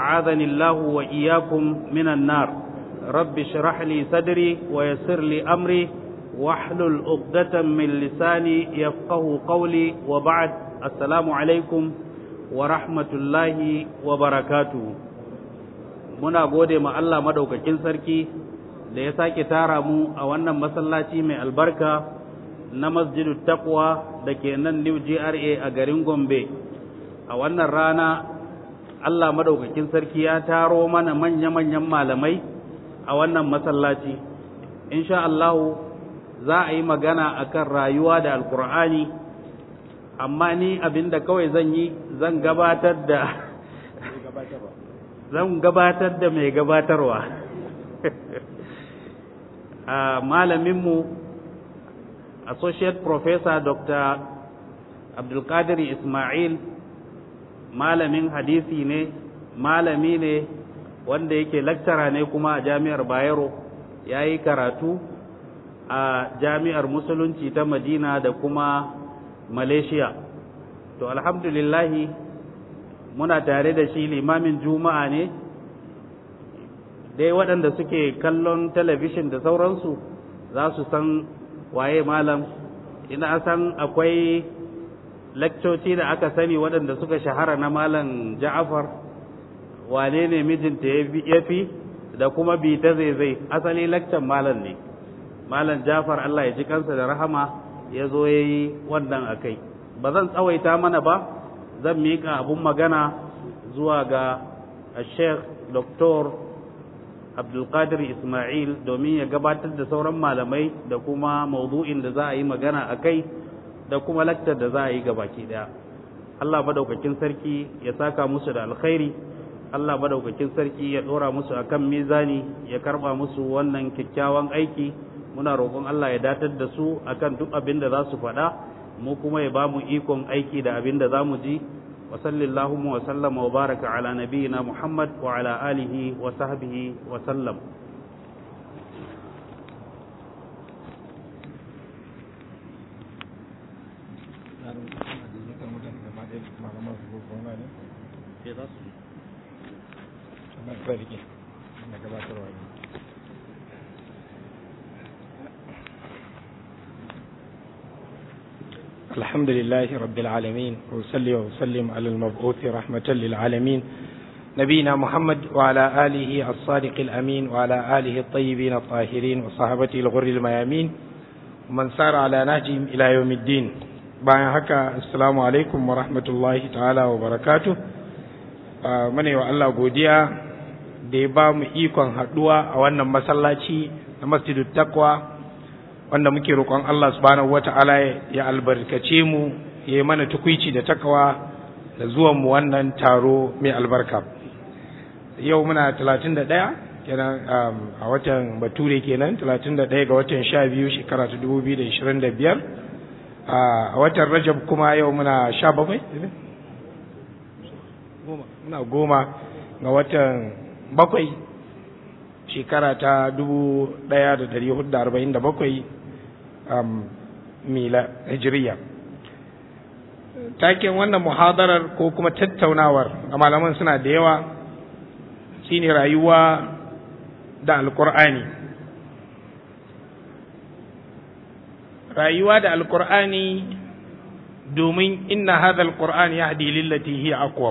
أعاذني الله وإياكم من النار رب اشرح لي صدري ويسر لي أمري واحلل عقدة من لساني يفقه قولي وبعد السلام عليكم ورحمة الله وبركاته muna gode ma Allah madaukakin sarki da ya sake tara mu a wannan masallaci mai albarka na masjidu taqwa da ke nan New GRA a garin Gombe a wannan rana Allah madaukakin sarki ya taro mana manya-manyan malamai a wannan masallaci insha Allah za a yi magana akan rayuwa da alkur'ani amma ni abinda kawai zan yi zan gabatar da zan gabatar da mai gabatarwa a malaminmu associate professor dr abdulkadir ismail malamin hadisi ne malami ne wanda yake lecturer ne kuma a jami'ar bayero ya yi karatu a jami'ar musulunci ta madina da kuma malaysia to alhamdulillahi muna tare da shi limamin juma'a ne dai waɗanda suke kallon talabishin da sauransu za su san waye malam ina san akwai lakcoci da aka sani waɗanda suka shahara na malam ja'afar wane ne mijinta ya fi da kuma bi ta zai asali lakcan malam ne malam ja'far Allah ya ji kansa da rahama ya zo ya yi wannan a kai ba zan tsawaita mana ba zan miƙa abun magana zuwa ga sheikh dr abdulkadir ismail domin ya gabatar da sauran malamai da kuma maudu'in da za a yi magana a kai da kuma laktar da za a yi gabaki daya Allah madaukakin sarki ya saka musu da alkhairi Allah madaukakin sarki ya dora musu akan mizani ya karba musu wannan kyakkyawan aiki muna roƙon Allah ya datar da su akan duk abin da za su faɗa mu kuma ya ba mu ikon aiki da abin da za mu ji wa sallallahu wa sallama wa baraka ala nabiyyina Muhammad wa ala alihi wa sahbihi wa sallam الحمد لله رب العالمين وصلي وسلم على المبعوث رحمة للعالمين نبينا محمد وعلى آله الصادق الأمين وعلى آله الطيبين الطاهرين وصحابته الغر الميامين ومن سار على نهجهم إلى يوم الدين bayan haka assalamu alaikum wa rahmatullahi ta'ala wa barakatu mune wa Allah godiya da ya ba mu ikon haɗuwa a wannan masallaci na masjidu takwa wanda muke roƙon Allah subhanahu wa ta'ala ya albarkace mu ya yi mana tukwici da takawa da zuwan mu wannan taro mai albarka yau muna talatin da ɗaya kenan a watan bature kenan talatin da ɗaya ga watan sha biyu shekara ta dubu biyu da ishirin da biyar a watan rajab kuma yau muna sha bakwai muna goma ga watan bakwai shekara ta dubu ɗaya da dari hudu da arba'in da bakwai mila hijiriya taken wannan muhadarar ko kuma tattaunawar a malaman suna da yawa shine rayuwa da alkur'ani rayuwa da alkur'ani domin inna hadha alqur'an yahdi lillati hiya aqwam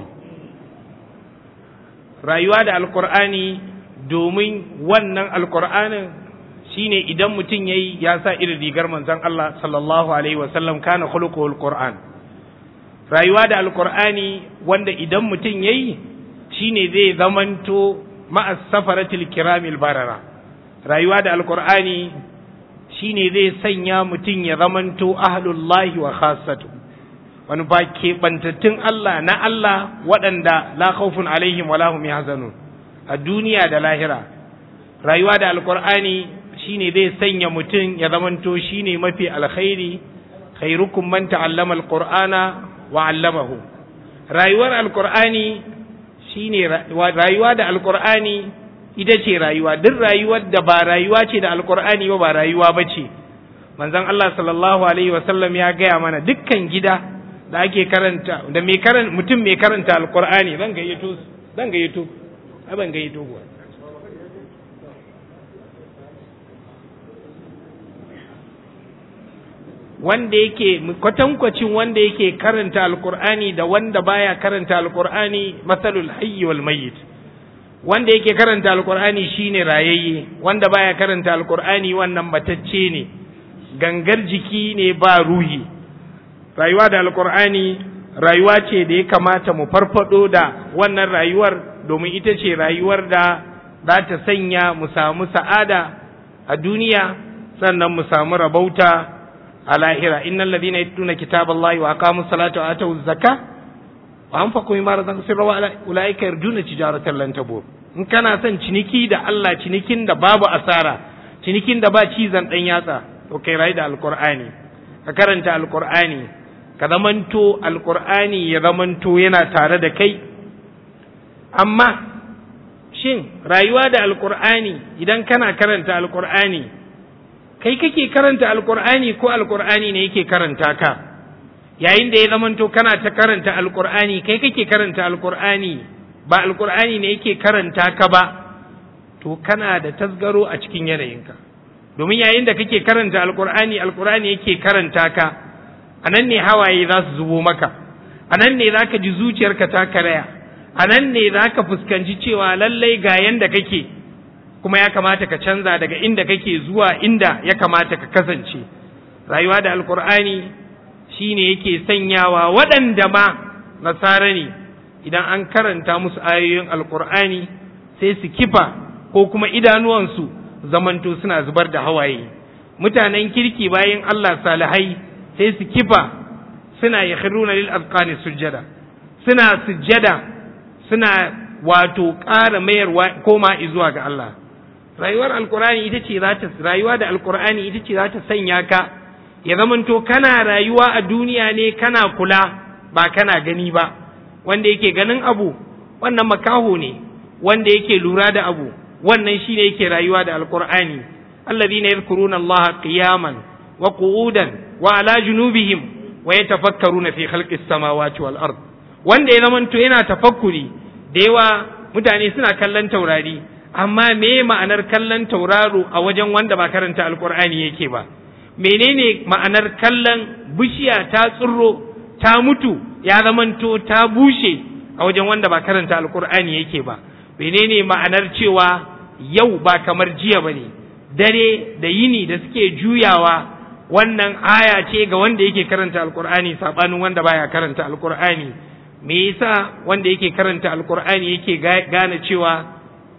rayuwa da alkur'ani domin wannan alkur'anin shine idan mutum yayi ya sa irin rigar manzon Allah sallallahu alaihi wasallam kana khuluquhul qur'an rayuwa da alkur'ani wanda idan mutum yayi shine zai zamanto ma'as safaratil kiramil barara rayuwa da alkur'ani shine zai sanya mutum ya zamanto ahlullahi wa khassatu wani ba keɓantattun Allah na Allah waɗanda la khawfun alaihim wala hum yahzanun a duniya da lahira rayuwa da alkur'ani shine zai sanya mutum ya zamanto shine mafi alkhairi khairukum man ta'allama alqur'ana wa 'allamahu rayuwar alkur'ani shine rayuwa da alkur'ani ita ce rayuwa duk rayuwar da ba rayuwa ce da alkur'ani ba ba rayuwa ba ce manzon Allah sallallahu alaihi wasallam ya gaya mana dukkan gida da ake karanta da mai karanta mutum mai karanta alkur'ani zan gayyato zan gayyato ai ban gayyato kuwa wanda yake kwatankwacin wanda yake karanta alkur'ani da wanda baya karanta alkur'ani masalul hayyi wal mayyit wanda yake karanta alkur'ani shine rayayye wanda baya karanta alkur'ani wannan matacce ne gangar jiki ne ba ruhi rayuwa da alkur'ani rayuwa ce da ya kamata mu farfado da wannan rayuwar domin ita ce rayuwar da za ta sanya mu samu sa'ada a duniya sannan mu samu rabauta a lahira innal ladina yatluna kitaballahi wa aqamus salata wa atawuz zakka wa anfaqu mimma razaqnahum wa ulaika yarjuna tijaratan lan tabur in kana son ciniki da Allah cinikin da babu asara cinikin da ba cizan dan yatsa to kai rayu da alqur'ani ka karanta alqur'ani ka zamanto alqur'ani ya zamanto yana tare da kai amma shin rayuwa da alqur'ani idan kana karanta alqur'ani kai kake karanta alqur'ani ko alqur'ani ne yake karanta ka yayin da ya zamanto kana ta karanta alqur'ani kai kake karanta alqur'ani ba alkur'ani ne yake karanta ka ba to kana da tasgaro a cikin yanayinka domin yayin da kake karanta alkur'ani alkur'ani yake karanta ka a nan ne hawaye za su zubo maka a nan ne za ka ji zuciyarka ta karaya a nan ne za ka fuskanci cewa lallai ga yanda kake kuma ya kamata ka canza daga inda kake zuwa inda ya kamata ka kasance rayuwa da alkur'ani shine yake sanyawa waɗanda ma nasara ne idan an karanta musu ayoyin alkur'ani sai su kifa ko kuma idanuwansu zamanto suna zubar da hawaye mutanen kirki bayan Allah salihai sai su kifa suna yakhruna lil azqani sujjada suna sujjada suna wato ƙara mayarwa koma zuwa ga Allah rayuwar alkur'ani ita ce za ta rayuwa da alkur'ani ita ce za ta sanya ka ya zamanto kana rayuwa a duniya ne kana kula ba kana gani ba wanda yake ganin abu wannan makaho ne wanda yake lura da abu wannan shine yake rayuwa da alqur'ani alladhina yadhkuruna allaha qiyaman wa qu'udan wa ala junubihim wa yatafakkaruna fi khalqis samawati wal ard wanda ya zamanto yana tafakkuri da yawa mutane suna kallon taurari amma me ma'anar kallon tauraro a wajen wanda ba karanta alqur'ani yake ba menene ma'anar kallon bishiya ta tsirro ta mutu ya zamanto ta bushe a wajen wanda ba karanta alkur'ani yake ba menene ma'anar cewa yau ba kamar jiya bane dare da yini da suke juyawa wannan aya ce ga wanda yake karanta alkur'ani sabanin wanda baya karanta alkur'ani me yasa wanda yake karanta alkur'ani yake gane cewa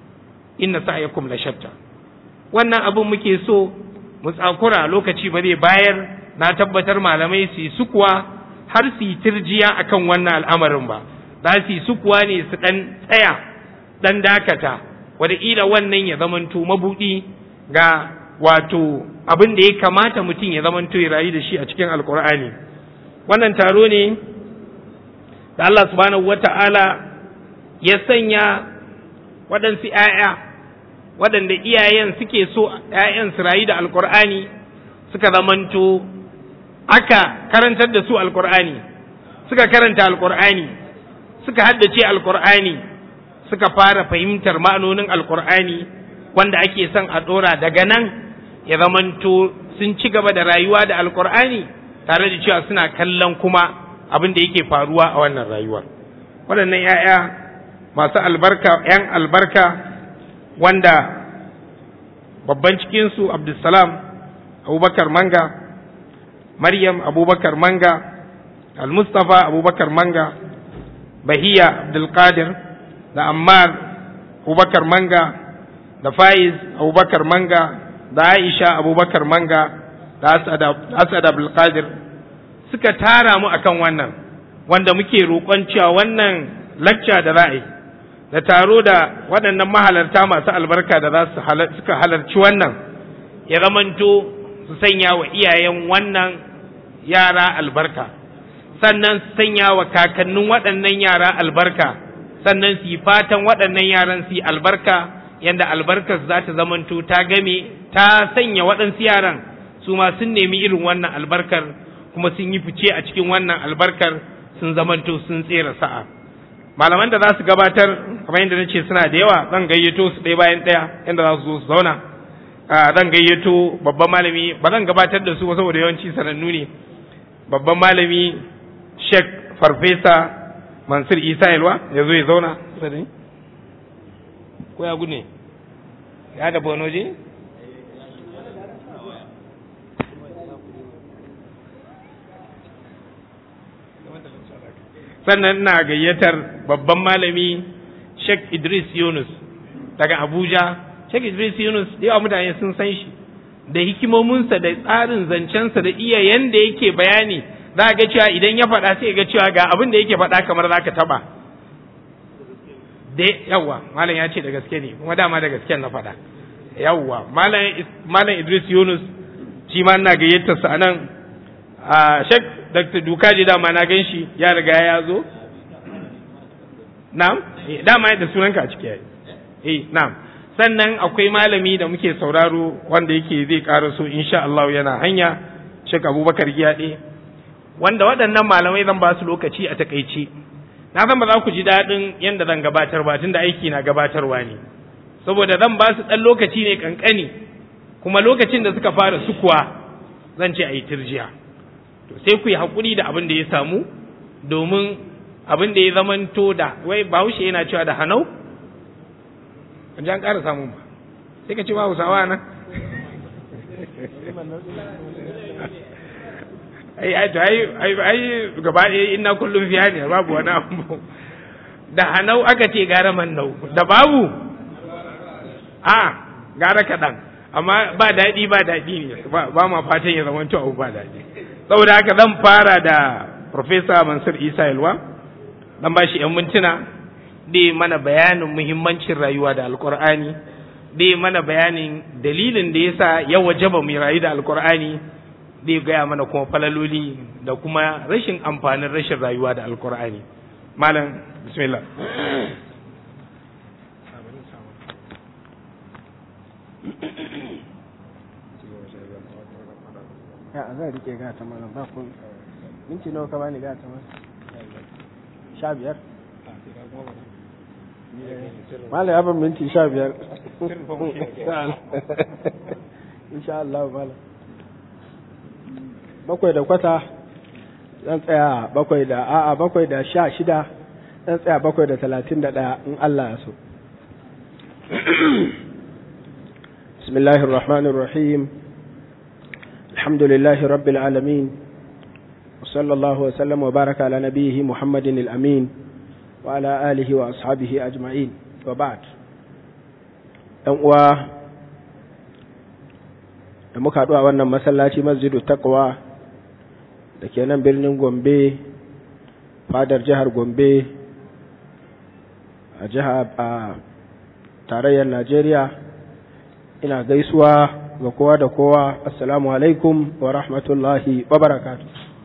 inna sa'yakum la shatta wannan abin muke so mu tsakura lokaci ba zai bayar na tabbatar malamai su yi sukuwa har su yi tirjiya akan wannan al'amarin ba za su yi sukuwa ne su ɗan tsaya ɗan dakata wataƙila wannan ya zamanto mabuɗi ga wato abin da ya kamata mutum ya zamanto ya rayu da shi a cikin alkur'ani wannan taro ne da Allah subhanahu wata'ala ya sanya waɗansu ‘ya'ya waɗanda iyayen suke so ‘ya'yan su rayu da alkur'ani suka zamanto aka karantar da su alkur'ani suka karanta alkur'ani suka haddace alkur'ani suka fara fahimtar ma'anonin alkur'ani wanda ake son a ɗora daga nan ya zamanto sun ci gaba da rayuwa da alkur'ani tare da cewa suna kallon kuma abin da yake faruwa a wannan rayuwar waɗannan 'ya'ya masu albarka 'yan albarka wanda babban cikinsu abdulsalam abubakar manga maryam abubakar manga al-mustapha abubakar manga bahiya abdulkadir da ammar abubakar manga da faiz abubakar manga da aisha abubakar manga da asad abdulkadir suka tara mu akan wannan wanda muke roƙon cewa wannan lacca da ra'ayi da taro da waɗannan mahalarta masu albarka da za su suka halarci wannan ya zamanto su sanya wa iyayen wannan yara albarka sannan su sanya wa kakannin waɗannan yara albarka sannan su yi fatan waɗannan yaran su yi albarka yadda albarkar za ta zamanto ta game ta sanya waɗansu yaran su ma sun nemi irin wannan albarkar kuma sun yi fice a cikin wannan albarkar sun zamanto sun tsera sa'a malaman da za su gabatar kamar yadda nace suna da yawa zan gayyato su ɗaya bayan ɗaya inda za su zo su zauna zan gayyato babban malami ba zan gabatar da su ba saboda yawanci sanannu ne babban malami Sheikh Farfesa Mansur Isa Yalwa ya zo ya zauna kusa da ni ko ya gudu ne ya da bonoje sannan ina gayyatar babban malami Sheikh Idris Yunus daga Abuja Sheikh Idris Yunus da yawa mutane sun san shi da hikimominsa da tsarin zancensa da iya yanda yake bayani za ga cewa idan ya faɗa sai ga cewa ga abin da yake faɗa kamar za ka taɓa da yawa malam ya ce da gaske ne kuma dama da gaske na faɗa yawa malam Idris Yunus shi ma ina gayyatar sa anan a Sheikh Dr. Dukaji dama na gan shi ya riga ya zo na'am dama da sunanka a ciki eh na'am sannan akwai malami da muke sauraro wanda yake zai ƙara so insha Allah yana hanya Sheikh Abubakar Giyaɗe wanda waɗannan malamai zan ba su lokaci a takaice na san ba za ku ji daɗin yadda zan gabatar ba tunda aiki na gabatarwa ne saboda zan ba su ɗan lokaci ne kankani kuma lokacin da suka fara sukuwa zan ce a yi tirjiya to sai ku yi haƙuri da abin da ya samu domin abin da ya zamanto da wai bahaushe yana cewa da hanau an ji an ƙara samun ba sai ka ce ba hausawa nan ai ai to ai ai ai gaba ɗaya ina kullum fiya ne babu wani abu da hanau aka ce gara mannau da babu a gara kaɗan amma ba daɗi ba daɗi ne ba ma fatan ya zama abu ba daɗi saboda haka zan fara da Profesa Mansur Isa Yalwa dan ba shi 'yan mintuna da mana bayanin muhimmancin rayuwa da alkur'ani da mana bayanin dalilin da yasa ya wajaba mu rayu da alkur'ani zai gaya mana kuma falaloli da kuma rashin amfanin rashin rayuwa da alkur'ani malam bismillah ya zan rike gata malam ba kun minti nawa ka bani gata malam sha biyar malam ya ban minti sha biyar insha Allah malam bakwai da kwata zan tsaya bakwai da a'a bakwai da sha shida zan tsaya bakwai da talatin da ɗaya in Allah ya so bismillahir rahmanir rahim alhamdulillahi rabbil alamin وصلى الله وسلم وبارك على نبيه محمد الأمين وعلى آله وأصحابه أجمعين وبعد uwa da muka haɗu a wannan masallaci masjidu taqwa da ke nan birnin gombe fadar jihar gombe a jihar a tarayyar najeriya ina gaisuwa ga kowa da kowa assalamu alaikum wa rahmatullahi wa barakatu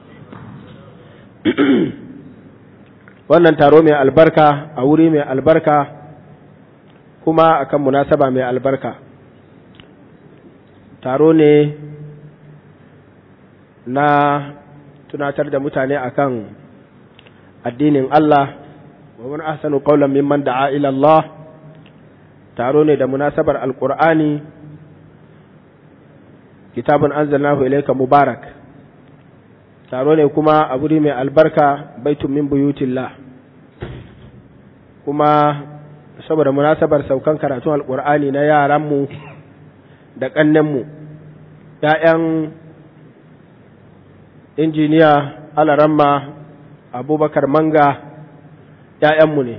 wannan taro mai albarka a wuri mai albarka kuma akan munasaba mai albarka taro ne na tunatar da mutane akan addinin Allah wa man ahsanu qawlan mimman da'a ila Allah taro ne da munasabar alqur'ani kitabun anzalnahu ilayka mubarak taro ne kuma a wuri mai albarka baitun min buyutillah kuma saboda munasabar saukan karatun alqur'ani na yaranmu da kannenmu ‘ya'yan injiniya alaramma abubakar manga ‘ya'yanmu ne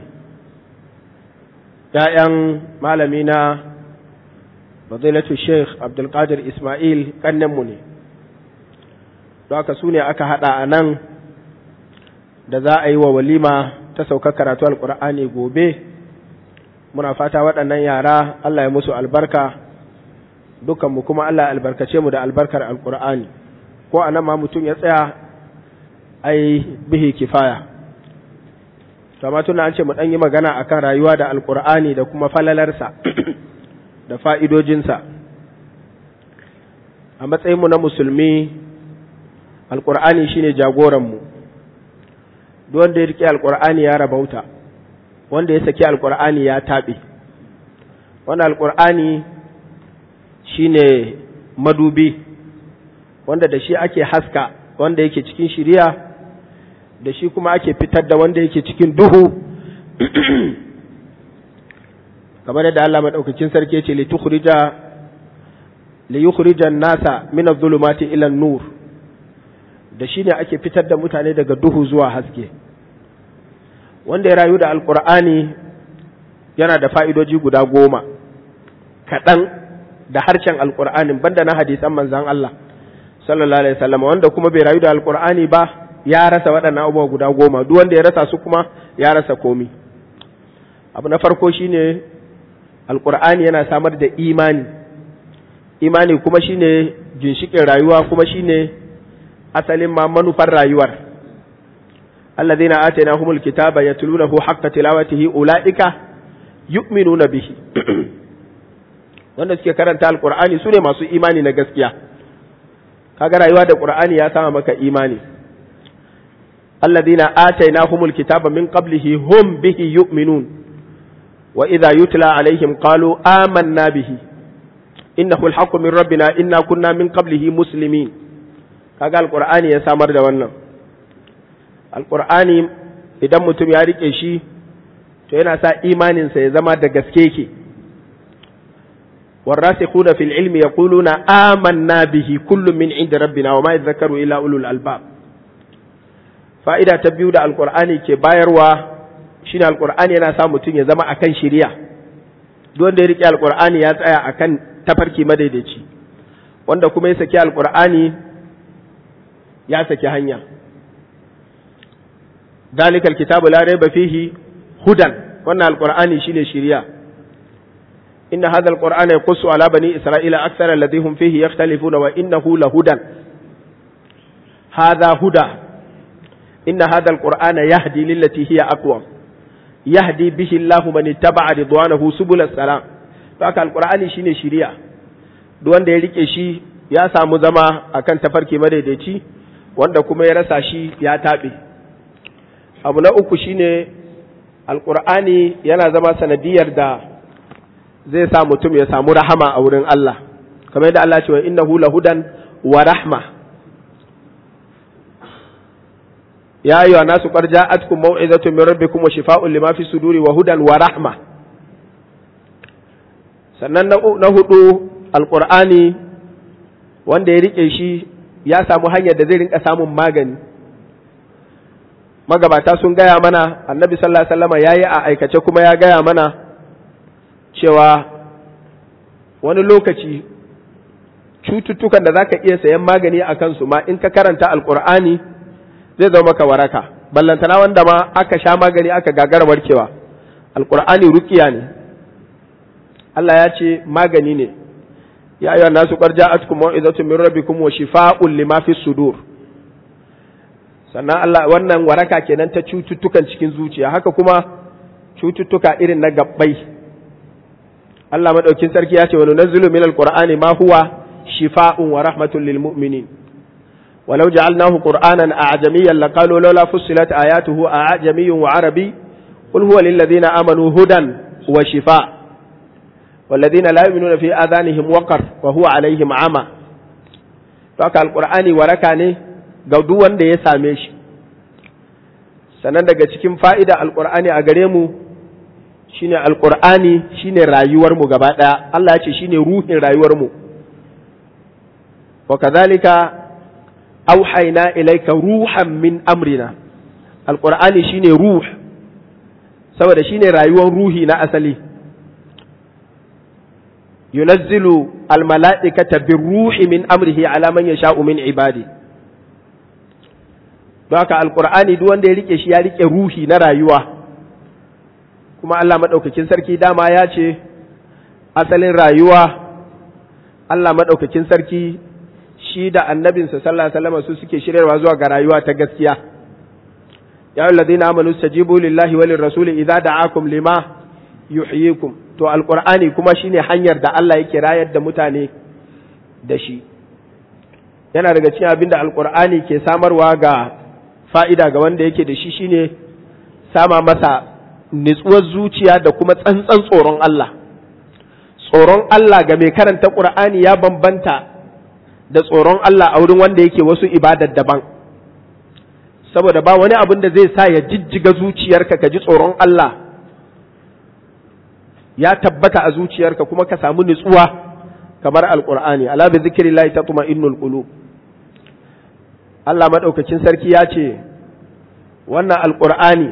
‘ya'yan malami na fadilatu sheikh abdulkadir ismail kannenmu ne don haka su ne aka haɗa a nan da za a yi wa walima ta sauka karatu alƙur'ani gobe muna fata waɗannan yara allah ya musu albarka dukanmu kuma allah ya albarkace mu da albarkar alƙur'ani ko a nan ma mutum ya tsaya ai bihi kifaya kama tuna an ce mu ɗan yi magana akan rayuwa da alƙur'ani da kuma falalarsa da fa'idojinsa a matsayinmu na musulmi alƙur'ani shine jagoranmu wanda ya riƙe alƙur'ani ya rabauta wanda ya saki alkur'ani ya taɓe wannan alkur'ani shine madubi wanda da shi ake haska wanda yake cikin shiriya da shi kuma ake fitar da wanda yake cikin duhu kamar yadda Allah madaukakin sarki yace li tukhrija li yukhrija an-nasa min adh-dhulumati ila an-nur da shi ne ake fitar da mutane daga duhu zuwa haske wanda ya rayu da alkur'ani yana da fa'idoji guda goma kaɗan da harshen alkur'anin banda na hadisan manzan Allah sallallahu alaihi wasallam wanda kuma bai rayu da alkur'ani ba ya rasa waɗannan abubuwa guda goma duk wanda ya rasa su kuma ya rasa komi abu na farko shine alkur'ani yana samar da imani imani kuma shine ginshikin rayuwa kuma shine asalin ma manufar rayuwar alladhina atainahumul kitaba yatlunahu haqqa tilawatihi ulaika yu'minuna bihi wanda suke karanta alqur'ani sune masu imani na gaskiya kaga rayuwa da qur'ani ya sama maka imani alladhina atainahumul kitaba min qablihi hum bihi yu'minun wa idha yutla alaihim qalu amanna bihi innahu alhaqqu min rabbina inna kunna min qablihi muslimin kaga alqur'ani ya samar da wannan alqur'ani idan mutum ya rike shi to yana sa imaninsa ya zama da gaske ke والراسخون في العلم يقولون آمنا به كل من عند ربنا وما يذكر إلا أولو الألباب فإذا تبيو دا القرآن كي بايروا شين القرآن ينا سامتون يزما أكن شريع دون دي ركي القرآن يتأيى أكن تفركي مديدتي wanda kuma ya saki alkur'ani ya saki hanya dalikal kitabu la raiba fihi hudan wannan alqur'ani shine shiriya inna hadha alqur'ana yaqussu ala bani isra'ila akthar alladhi hum fihi yakhtalifuna wa innahu lahudan hadha huda inna hadha alqur'ana yahdi lillati hiya aqwam yahdi bihi Allahu man ittaba'a ridwanahu subul salam to haka alqur'ani shine shiriya duk wanda ya rike shi ya samu zama akan tafarki madaidaici wanda kuma ya rasa shi ya taɓe abu na uku shine alƙur'ani yana zama sanadiyar da zai sa mutum ya samu rahama a wurin Allah kamar yadda Allah ce wa innahu lahudan wa rahma ya ayyuha nasu qad ja'atkum maw'izatun min rabbikum wa shifaa'un lima fi suduri wa hudan wa rahma sannan na hudu alƙur'ani wanda ya rike shi ya samu hanyar da zai rinka samun magani magabata sun gaya mana annabi sallallahu alaihi wasallam yayi a aikace kuma ya gaya mana cewa wani lokaci cututtukan da zaka iya sayan magani a kansu ma in ka karanta alqur'ani zai zama maka waraka ballantana wanda ma aka sha magani aka gagara warkewa alqur'ani ruqiya ne Allah ya ce magani ne ya ayyuhan nasu qad ja'atkum mau'izatun min rabbikum wa shifaa'un lima fi sudur sannan Allah wannan waraka kenan ta cututtukan cikin zuciya haka kuma cututtuka irin na gabbai Allah madaukin sarki ya ce wa nunazzilu min alqur'ani ma huwa shifaa'un wa rahmatun lil mu'minin ولو جعلناه قرآنا أعجميا لقالوا لولا فصلت آياته أعجمي وعربي قل هو للذين آمنوا هدى وشفاء والذين لا يؤمنون في آذانهم وقر وهو عليهم عمى فك القرآن وركاني ga duk wanda ya same shi sannan daga cikin fa'ida alƙur'ani a gare mu shine alƙur'ani shine rayuwarmu gaba ɗaya Allah ya ce shine ruhin rayuwarmu wa kazalika auhaina ilaika ruhan min amrina alƙur'ani shine ruh saboda shine rayuwar ruhi na asali yunazzilu almala'ikata birruhi min amrihi ala man yasha'u min ibadi don haka alkur'ani duk wanda ya rike shi ya rike ruhi na rayuwa kuma Allah maɗaukakin sarki dama ya ce asalin rayuwa Allah maɗaukakin sarki shi da annabinsa sallallahu alaihi wasallam su suke shiryarwa zuwa ga rayuwa ta gaskiya ya alladhina amanu stajibu lillahi walir rasuli idza da'akum lima yuhyikum to alqur'ani kuma shine hanyar da Allah yake rayar da mutane da shi yana daga cikin abin da alqur'ani ke samarwa ga fa'ida ga wanda yake da shi shine sama masa nitsuwar zuciya da kuma tsantsan tsoron Allah tsoron Allah ga mai karanta ƙur'ani ya bambanta da tsoron Allah a wurin wanda yake wasu ibadar daban saboda ba wani abin da zai sa ya jijjiga zuciyarka ka ji tsoron Allah ya tabbata a zuciyarka kuma ka samu nutsuwa kamar alƙur'ani ala bi zikrillahi tatma'innul qulub Allah madaukakin sarki ya ce wannan alƙur'ani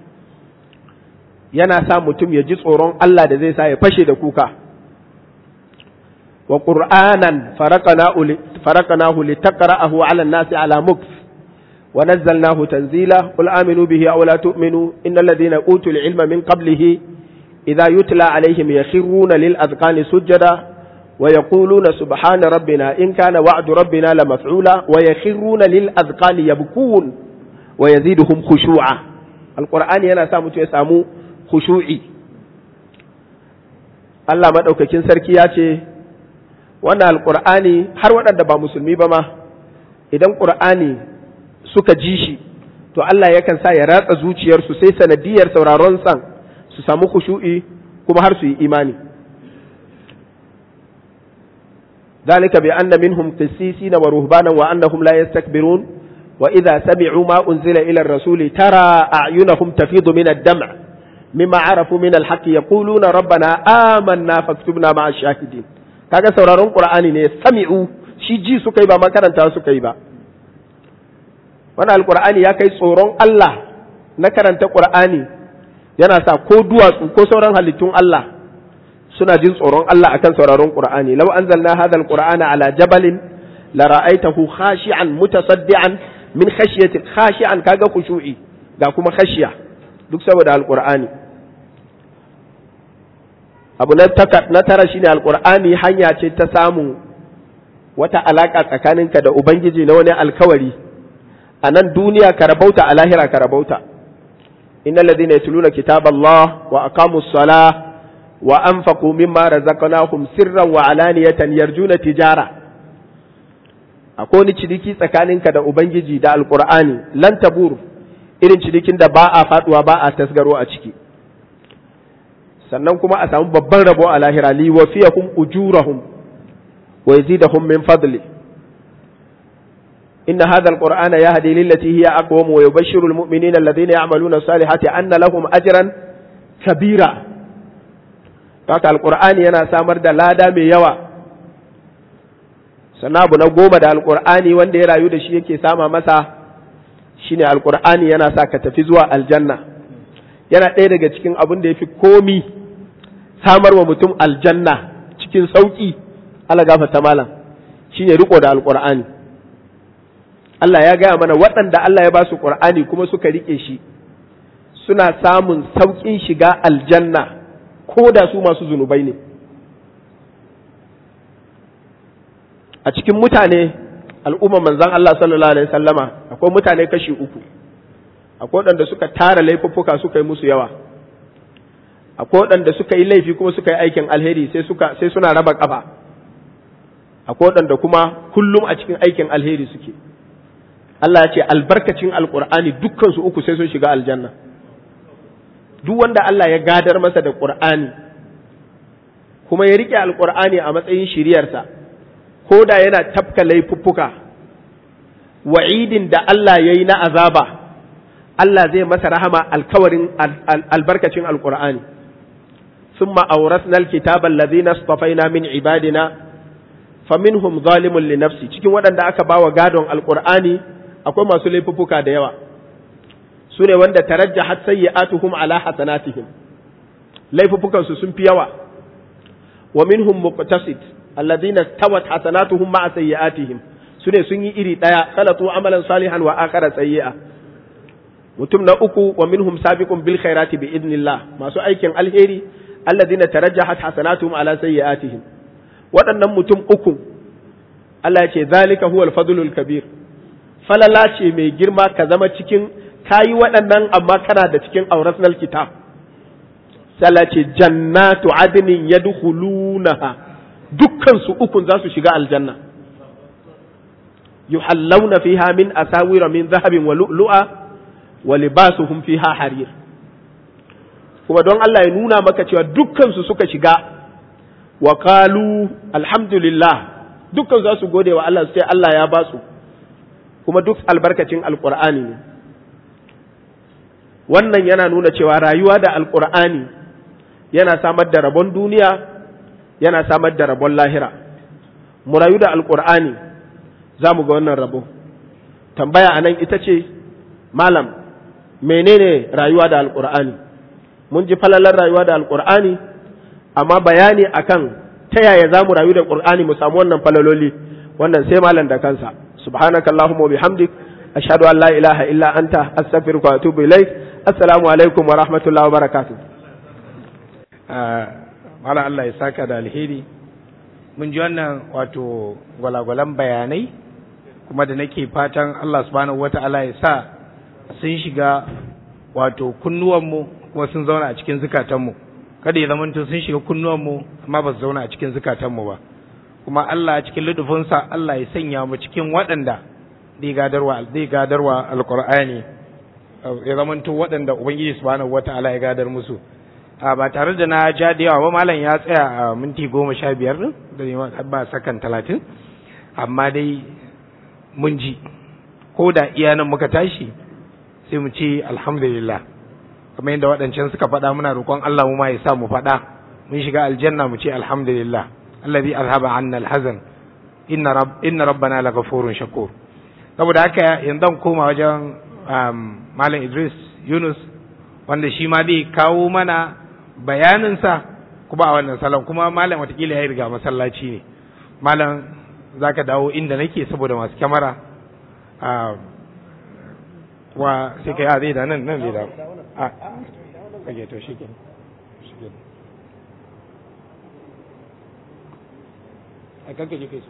yana sa mutum ya ji tsoron Allah da zai sa ya fashe da kuka wa qur'anan faraqnahu litaqra'ahu 'ala an-nasi 'ala mukth wa nazzalnahu tanzila qul aminu bihi aw la tu'minu innal ladhina utul 'ilma min qablihi idha yutla 'alayhim yakhruna lil azqani sujada wa yaquluna subhana rabbina in kana wa'du rabbina la maf'ula wa yakhruna lil azqani yabkun wa yaziduhum khushu'a alqur'ani yana sa mutum ya samu khushu'i Allah maɗaukakin sarki ya ce wannan alƙur'ani har waɗanda ba musulmi ba ma idan ƙur'ani suka ji shi to Allah yakan sa ya ratsa zuciyarsu sai sanadiyar sauraron san su samu khushu'i kuma har su yi imani ذلك بأن منهم قسيسين ورهبانا وأنهم لا يستكبرون وإذا سمعوا ما أنزل إلى الرسول ترى أعينهم تفيض من الدمع مما عرفوا من الحق يقولون ربنا آمنا فاكتبنا مع الشاهدين kaga sauraron qur'ani ne sami'u shi ji suka yi ba makaranta suka yi ba wannan alqur'ani ya kai tsoron Allah na karanta qur'ani yana sa ko duwatsu ko sauran halittun Allah suna jin tsoron Allah akan sauraron qur'ani law anzalna hadha alqur'ana ala jabalin la ra'aytahu khashi'an mutasaddian min khashyati khashi'an kaga khushu'i ga kuma khashiya duk saboda alkur'ani abu na tara shine alkur'ani hanya ce ta samu wata alaka tsakaninka da ubangiji na wani alkawari a nan duniya ka rabauta a lahira ka rabauta innal ladina yatluna kitaballah wa aqamus salah wa anfaqu mimma razaqnahum sirran wa alaniyatan yarjuna tijara akwai wani ciniki tsakaninka da ubangiji da alkur'ani lan tabur irin cinikin da ba a faduwa ba a tasgaro a ciki sannan kuma a samu babban rabo a lahira li wafiyahum ujurahum wa yazidahum min fadli inna hadha alqur'ana yahdi lillati hiya aqwam wa yubashshiru almu'minina alladhina ya'maluna salihati anna lahum ajran kabira haka alqur'ani yana samar da lada mai yawa sannan abu na goma da alqur'ani wanda ya rayu da shi yake sama masa shine alkur'ani yana sa ka tafi zuwa aljanna yana ɗaya daga cikin abin da ya fi komi samar wa mutum aljanna cikin sauƙi Allah gafata malam shine riko da alkur'ani Allah ya gaya mana waɗanda Allah ya ba su ƙur'ani kuma suka riƙe shi suna samun sauƙin shiga aljanna ko da su masu zunubai ne a cikin mutane al'umma manzan Allah sallallahu alaihi sallama akwai mutane kashi uku akwai waɗanda suka tara laifuffuka suka yi musu yawa akwai waɗanda suka yi laifi kuma suka yi aikin alheri sai suka sai suna raba kafa akwai waɗanda kuma kullum a cikin aikin alheri suke Allah ya ce albarkacin alqur'ani dukkan su uku sai sun shiga aljanna duk wanda Allah ya gadar masa da qur'ani kuma ya rike alqur'ani a matsayin shiriyarsa ko da yana tafka laifuffuka wa'idin da Allah ya yi na azaba Allah zai masa rahama alkawarin albarkacin alkur'ani sun ma'aurasnal kitaban lazina stafaina min ibadina faminhum zalimun li nafsi cikin waɗanda aka ba wa gadon alkur'ani akwai masu laifuffuka da yawa su ne wanda tarajjahat sayyi'atuhum ala hasanatihim laifuffukansu sun fi yawa wa minhum muqtasid alladhina tawat hasanatuhum ma'a sayyi'atihim sune sun yi iri daya khalatu amalan salihan wa akhara sayyi'a mutum na uku wa minhum sabiqun bil khairati bi idnillah masu aikin alheri alladhina tarajjahat hasanatuhum ala sayyi'atihim waɗannan mutum uku Allah ya ce zalika huwal fadlul kabir falala ce mai girma ka zama cikin kayi waɗannan amma kana da cikin aurasnal kitab sai ce jannatu adnin yadkhulunaha dukkan su ukun za su shiga aljanna yuhallawna fiha min asawira min zahabin wa lu'lu'a wa libasuhum fiha harir kuma don Allah ya nuna maka cewa dukkan su suka shiga wa qalu alhamdulillah dukkan za su gode wa Allah su ce Allah ya ba su kuma duk albarkacin alqur'ani ne wannan yana nuna cewa rayuwa da alqur'ani yana samar da rabon duniya yana samar da rabon lahira mu rayu da alqur'ani za mu ga wannan rabo tambaya a nan ita ce malam menene rayuwa da alkur'ani mun ji falalar rayuwa da alkur'ani amma bayani akan ta yaya za mu rayu da alkur'ani mu samu wannan falaloli wannan sai malam da kansa subhanaka allahumma wa bihamdik ashhadu an la ilaha illa anta astaghfiruka wa atubu ilaik assalamu alaikum wa rahmatullahi wa barakatuh malam Allah ya saka da alheri mun ji wannan wato gwalagwalan bayanai kuma da nake fatan Allah subhanahu wata'ala ya sa sun shiga wato kunnuwanmu kuma sun zauna a cikin zukatanmu kada ya zamanto sun shiga kunnuwanmu amma ba su zauna a cikin zukatanmu ba kuma Allah cikin ludufinsa Allah ya sanya mu cikin waɗanda zai gadarwa zai gadarwa alqur'ani ya zamanto waɗanda ubangiji subhanahu wata'ala ya gadar musu a ba tare da na ja da yawa ba malam ya tsaya a minti goma sha biyar da ba sakan talatin amma dai mun ji ko da iya nan muka tashi sai mu ce alhamdulillah kamar yadda waɗancan suka faɗa muna roƙon Allah mu ma ya sa mu faɗa mun shiga aljanna mu ce alhamdulillah allazi azhaba anna alhazan inna rabb inna rabbana laghafurun shakur saboda haka yanzu koma wajen malam Idris Yunus wanda shi ma zai kawo mana bayaninsa kuma a wannan salon kuma malam watakila ya riga masallaci ne malam za ka dawo inda nake saboda masu kyamara wa sai kai a zai da nan nan zai da a kage to shi ke a kankaje kai su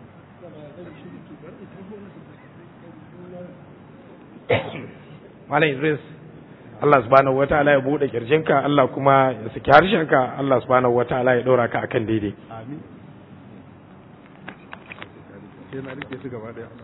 malam idris Allah subhanahu wataala ya bude kirjinka Allah kuma ya saki harshenka Allah subhanahu wataala ya dora ka akan daidai amin sai na rike su gaba daya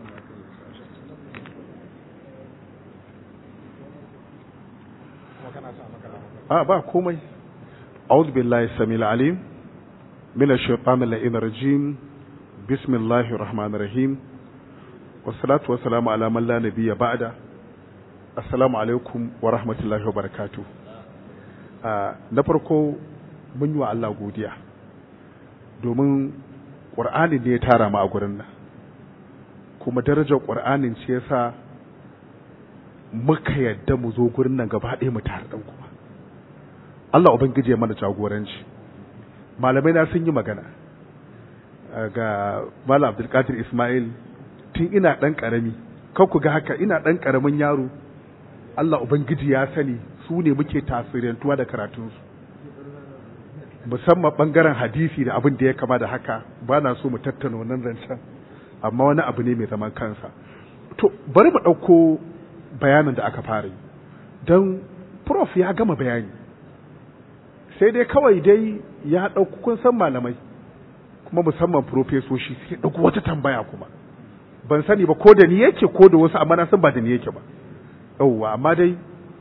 a ba komai أعوذ بالله السميع العليم من الشيطان اللعين الرجيم بسم الله الرحمن الرحيم والصلاة والسلام على من لا نبي بعد السلام عليكم ورحمة الله وبركاته na farko mun yi wa Allah godiya domin ƙur'ani ne ya tara mu a gurin nan kuma darajar ƙur'anin ce yasa muka yadda mu zo gurin nan gaba ɗaya mu tare ɗan kuma Allah ubangiji ya mana jagoranci malamai na sun yi magana ga Malam Abdulkadir Ismail tun ina ɗan ƙarami kan ku ga haka ina ɗan ƙaramin yaro Allah ubangiji ya sani su ne muke tasirantuwa da karatunsu musamman ɓangaren hadisi da abin da ya kama da haka ba na so mu tattauna wannan zancen amma wani abu ne mai zaman kansa to bari mu ɗauko bayanin da aka fara yi don prof ya gama bayani sai dai kawai dai ya ɗauko kun san malamai kuma musamman profesoshi sai ɗauko wata tambaya kuma ban sani ba ko da ni yake ko da wasu amma na san ba da ni yake ba yauwa amma dai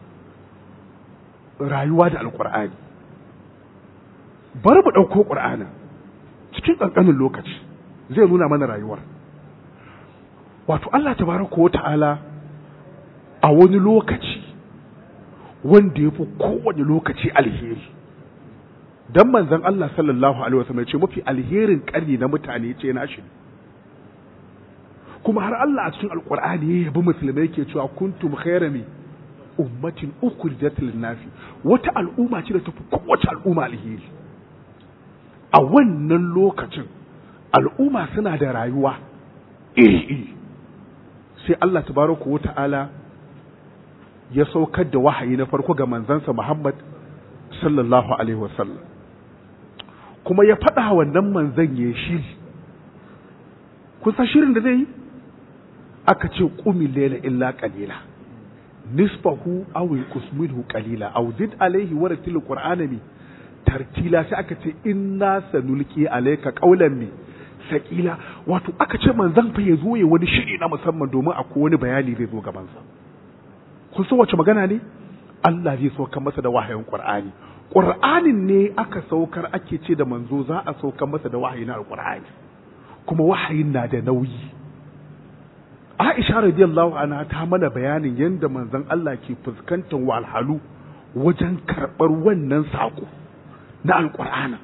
rayuwa da alƙur'ani bari mu ɗauko ƙur'anin cikin ƙanƙanin lokaci zai nuna mana rayuwar wato Allah tabaraka wa ta'ala a wani lokaci wanda ya fi kowane lokaci alheri dan manzon Allah sallallahu alaihi wasallam ce mafi alherin ƙarni na mutane ce na shi kuma har Allah a cikin alqur'ani ya yabi musulmai ke cewa kuntum khairami ummatin ukhrijat lin-nasi wata al'umma ce da ta fi kowace al'umma alheri a wannan lokacin al'umma suna da rayuwa iri-iri sai Allah tabaraka wa ta'ala ya saukar da wahayi na farko ga manzansa Muhammad sallallahu alaihi wasallam kuma ya faɗa wannan manzan ya shiri kun san shirin da zai yi aka ce qumi layla illa qalila nisfahu aw yanqus minhu qalila aw zid alayhi wa ratil qur'ana mi tartila sai aka ce inna sanulqi alayka qawlan mi sakila wato aka ce manzan fa ya zo ya wani shiri na musamman domin akwai wani bayani zai zo gaban sa kun san wace magana ne Allah zai saukar masa da wahayin Qur'ani Qur'anin ne aka saukar ake ce da manzo za a saukar masa da wahayi na Qur'ani kuma wahayin na da nauyi Aisha radiyallahu anha ta mana bayanin yadda manzon Allah ke fuskantar walhalu wajen karɓar wannan saƙo na alƙur'ana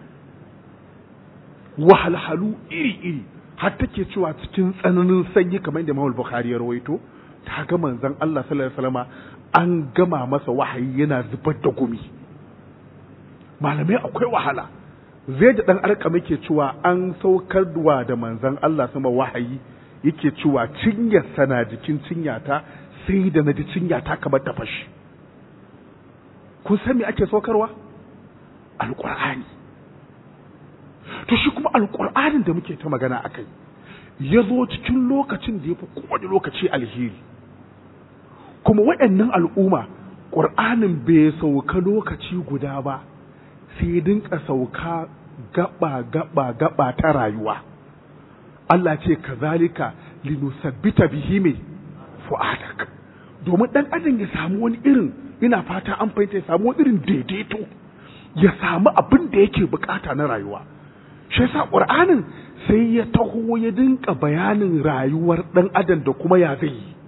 wahalhalu iri-iri har take cewa cikin tsananin sanyi kamar da Imam Bukhari ya rawaito ta ga manzon Allah sallallahu alaihi wasallam an gama masa wahayi yana zubar da gumi malamai akwai wahala zai da dan arka muke cewa an saukar da manzon Allah sama wahayi yake cewa cinyar sana jikin cinyata sai da na ji cinyata kamar ta fashi kun san me ake saukarwa alqur'ani to shi kuma alqur'anin da muke ta magana akai ya zo cikin lokacin da ya fi kowane lokaci alheri kuma waɗannan al'umma ƙur'anin bai sauka lokaci guda ba sai dinka sauka gaba gaba gaba ta rayuwa Allah ce kazalika linusabbita bihi mai fu'adak domin dan adam ya samu wani irin ina fata an fahimta ya samu wani irin daidaito ya samu abin da yake bukata na rayuwa shi yasa qur'anin sai ya taho ya dinka bayanin rayuwar dan adam da kuma ya zai yi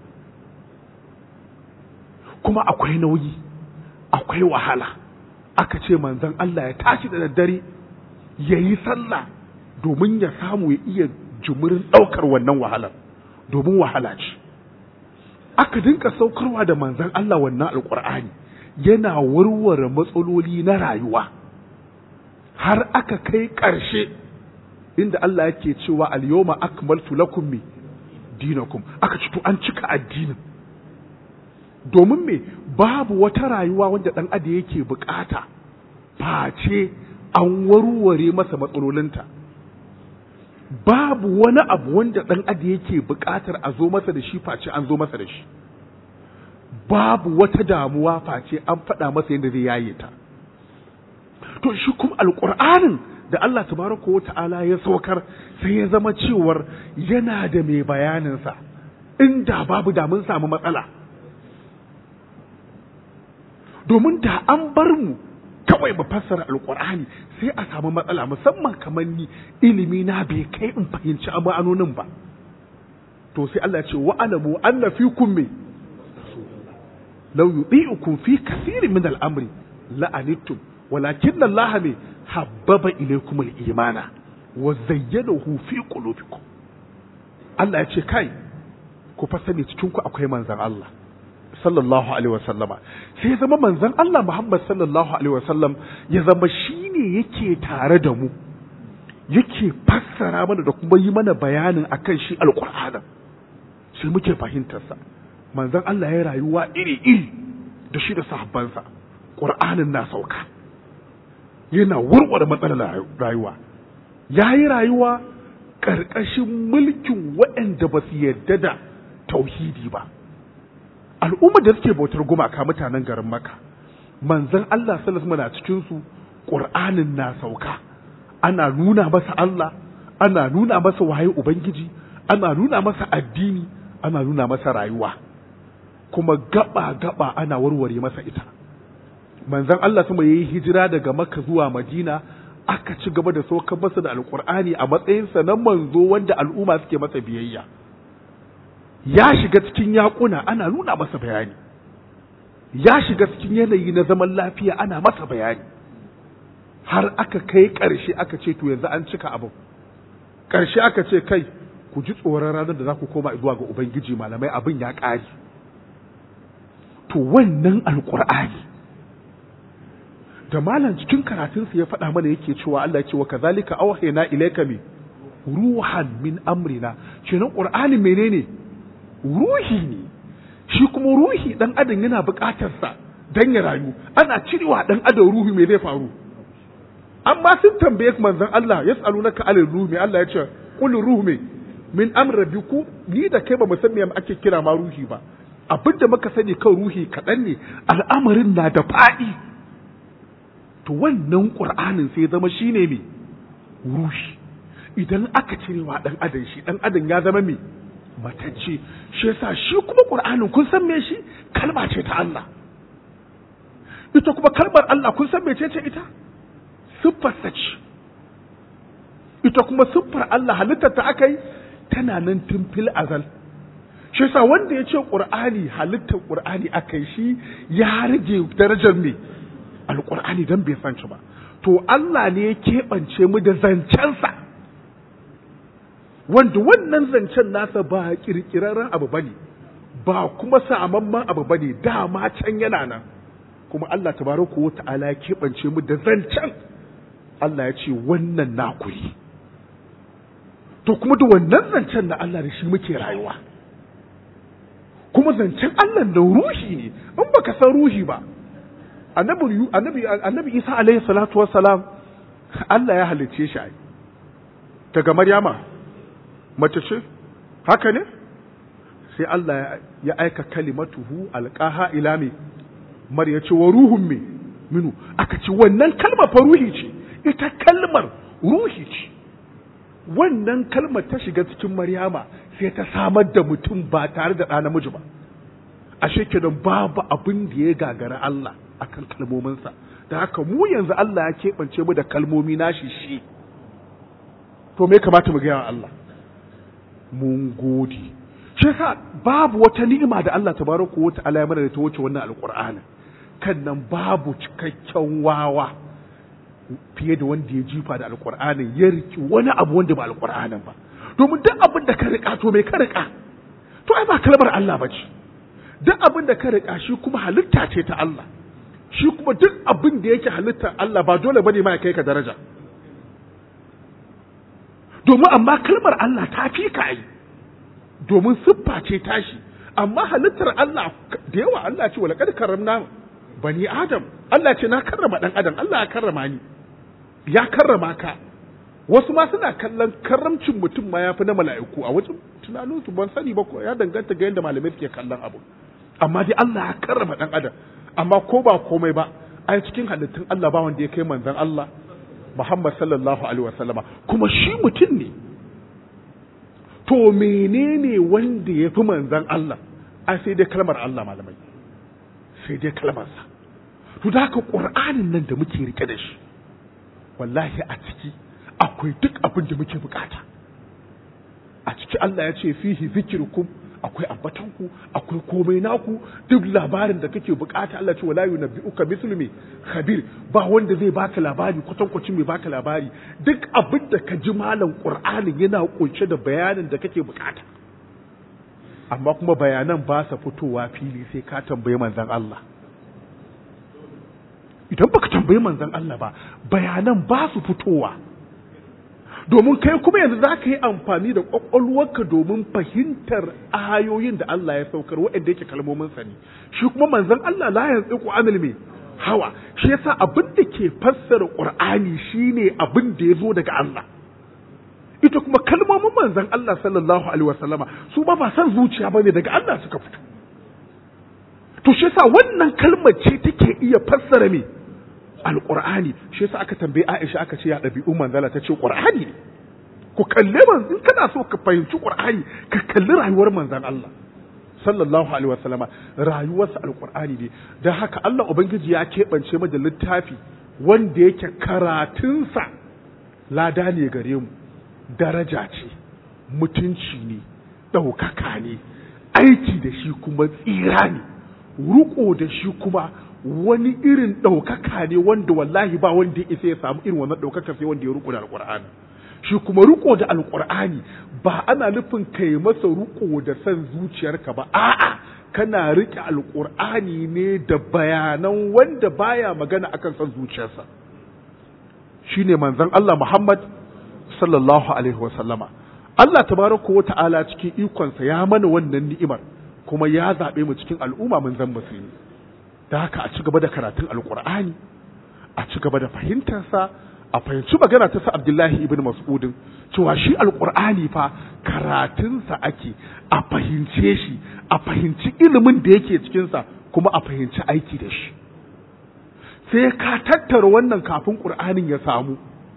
kuma akwai nauyi akwai wahala aka ce manzon Allah ya tashi da daddare ya yi sallah domin ya samu ya iya jimirin ɗaukar wannan wahalar domin wahala ce aka dinka saukarwa da manzan Allah wannan alƙur'ani yana warware matsaloli na rayuwa har aka kai ƙarshe inda Allah yake cewa al-yawma akmaltu lakum mi dinakum aka ci to an cika addinin domin me babu wata rayuwa wanda ɗan adam yake bukata face an warware masa matsalolinta babu wani abu wanda ɗan adam yake buƙatar a zo masa da shi face an zo masa da shi babu wata damuwa face an faɗa masa yadda zai yaye ta to shi kuma alƙur'anin da Allah tabaraka wa ta'ala ya saukar sai ya zama cewar yana da mai bayaninsa inda babu da mun samu matsala domin da an bar mu kawai mu fassara alkur'ani sai a samu matsala musamman kamar ni ilimi na bai kai in fahimci ma'anonin ba to sai Allah ya ce wa alamu anna fikum me law yudi'ukum fi kathirin min al-amri la'anittum walakin Allah me habbaba ilaykum al-imana wa zayyanahu fi qulubikum Allah ya ce kai ku fa sani cikin ku akwai manzon Allah sallallahu alaihi wasallama sai ya zama manzon Allah Muhammad sallallahu alaihi wasallam ya zama shine yake tare da mu yake fassara mana da kuma yi mana bayanin akan shi alqur'anin sai muke fahimtar sa manzon Allah ya rayuwa iri iri da shi da sahabbansa qur'anin na sauka yana warware matsalar rayuwa yayi rayuwa ƙarƙashin mulkin waɗanda ba su yarda da tauhidi ba al'ummar da suke bautar gumaka mutanen garin maka manzon Allah sallallahu alaihi cikin su qur'anin na sauka ana nuna masa Allah ana nuna masa waye ubangiji ana nuna masa addini ana nuna masa rayuwa kuma gaba gaba ana warware masa ita manzon Allah sama yayi hijira daga makka zuwa madina aka ci gaba da saukar masa da alqur'ani a matsayinsa na manzo wanda al'umma suke masa biyayya ya shiga cikin yaƙuna ana nuna masa bayani ya shiga cikin yanayi na zaman lafiya ana masa bayani har aka kai ƙarshe aka ce to yanzu an cika abin ƙarshe aka ce kai ku ji tsoron ranar da za ku koma zuwa ga ubangiji malamai abin ya ƙari to wannan alƙur'ani da malam cikin karatunsa ya faɗa mana yake cewa Allah ya ce wa kazalika awhayna ilayka mi ruhan min amrina kenan qur'ani menene ruhi ne shi kuma ruhi dan adam yana buƙatar sa dan ya rayu ana cirewa dan adam ruhi me zai faru amma sun tambaye manzon Allah yas'alunaka alal ruhi Allah ya ce qul ruhi min amr rabbiku ni da kai ba mu san me ake kira ma ruhi ba abinda muka sani kan ruhi kaɗan ne al'amarin na da faɗi to wannan qur'anin sai zama shine me ruhi idan aka cirewa dan adam shi dan adam ya zama me matacce shi yasa shi kuma qur'anin kun san me shi kalma ce ta Allah ita kuma kalmar Allah kun san mecece ita siffarsa ce ita kuma siffar Allah halittar ta aka yi tana nan tun fil azal shi yasa wanda ya ce qur'ani halittar qur'ani aka yi shi ya rage darajar me alqur'ani dan bai san shi ba to Allah ne ya keɓance mu da zancensa wanda wannan zancen nasa ba kirkirarren abu bane ba kuma samamman abu bane dama can yana nan kuma Allah tabaraka wa ta'ala ya keɓance mu da zancen Allah ya ce wannan naku ne to kuma da wannan zancen na Allah da shi muke rayuwa kuma zancen Allah da ruhi ne in baka san ruhi ba annabi annabi annabi Isa alaihi salatu wassalam Allah ya halicce shi ai daga Maryama mace ce haka ne sai Allah ya aika kalimatuhu alqaha ila me Marya ce wa ruhun me minu aka ce wannan kalmar fa ruhi ce ita kalmar ruhi ce wannan kalmar ta shiga cikin Maryama sai ta samar da mutum ba tare da ɗa namiji ba ashe kenan babu abin da ya gagara Allah akan kalmominsa da haka mu yanzu Allah ya keɓance mu da kalmomi nashi shi to me kamata mu gaya wa Allah mun gode shi yasa babu wata ni'ima da Allah tabaraka wa ta'ala ya mana da ta wuce wannan alqur'ani kan nan babu cikakken wawa fiye da wanda ya jifa da alqur'anin ya riki wani abu wanda ba alqur'anin ba domin duk abin da ka rika to me ka rika to ai ba kalmar Allah ba ce duk abin da ka rika shi kuma halitta ce ta Allah shi kuma duk abin da yake halittar Allah ba dole bane ma ya kai ka daraja domin amma kalmar Allah ta fi ka yi domin siffa ce tashi amma halittar Allah da yawa Allah ce wala kad karramna bani adam Allah ce na karrama dan adam Allah ya karrama ni ya karrama ka wasu ma suna kallon karramcin mutum ma ya fi na mala'iku a wajen tunaninsu ban sani ba ya danganta ga yadda malamai suke kallon abu amma dai Allah ya karrama dan adam amma ko ba komai ba a cikin halittun Allah ba wanda ya kai manzon Allah Muhammad sallallahu alaihi wasallama kuma shi mutum ne to menene wanda ya fi manzon Allah a sai dai kalmar Allah malamai sai dai kalmarsa to da haka Qur'anin nan da muke rike da shi wallahi a ciki akwai duk abin da muke bukata a ciki Allah ya ce fihi zikirkum akwai ambatanku akwai komai naku duk labarin da kake bukata Allah ce wala yunabbi'uka mithlu me khabir ba wanda zai baka labari kwatankwacin mai baka labari duk abin da ka ji malam Qur'anin yana kunshe da bayanin da kake bukata amma kuma bayanan ba sa fitowa fili sai ka tambayi manzon Allah idan baka tambayi manzon Allah ba bayanan ba su fitowa domin kai kuma yanzu za ka yi amfani da ƙwaƙwalwarka domin fahimtar ayoyin da Allah ya saukar waɗanda yake kalmomin sa ne shi kuma manzon Allah la yanzu ku anil me hawa shi yasa abin da ke fassara Qur'ani shine abin da ya zo daga Allah ita kuma kalmomin manzon Allah sallallahu alaihi wasallama su ba ba san zuciya bane daga Allah suka fito to shi yasa wannan kalmar ce take iya fassara me alqur'ani shi yasa aka tambaye Aisha aka ce ya dabi'u manzala ta ce qur'ani ne ku kalle man in kana so ka fahimci qur'ani ka kalli rayuwar manzon Allah sallallahu alaihi wasallama rayuwarsa alqur'ani ne dan haka Allah ubangiji ya keɓance mu da littafi wanda yake karatunsa lada ne gare mu daraja ce mutunci ne ɗaukaka ne aiki da shi kuma tsira ne ruko da shi kuma wani irin ɗaukaka ne wanda wallahi ba wanda ya isa ya samu irin wannan ɗaukaka sai wanda ya riko da alƙur'ani shi kuma riko da alƙur'ani ba ana nufin kai masa riko da san zuciyarka ba a'a kana riƙe alƙur'ani ne da bayanan wanda baya magana akan san zuciyarsa shine manzon Allah Muhammad sallallahu alaihi wasallama Allah tabaraka wa ta'ala cikin ikonsa ya mana wannan ni'imar kuma ya zaɓe mu cikin al'umma mun zan musulmi da haka a ci gaba da karatun alkur'ani a ci gaba da fahimtarsa a fahimci magana ta sa abdullahi ibn mas'udin cewa shi alkur'ani fa karatunsa ake a fahimce shi a fahimci ilimin da yake cikinsa kuma a fahimci aiki da shi sai ka tattara wannan kafin ƙur'anin ya samu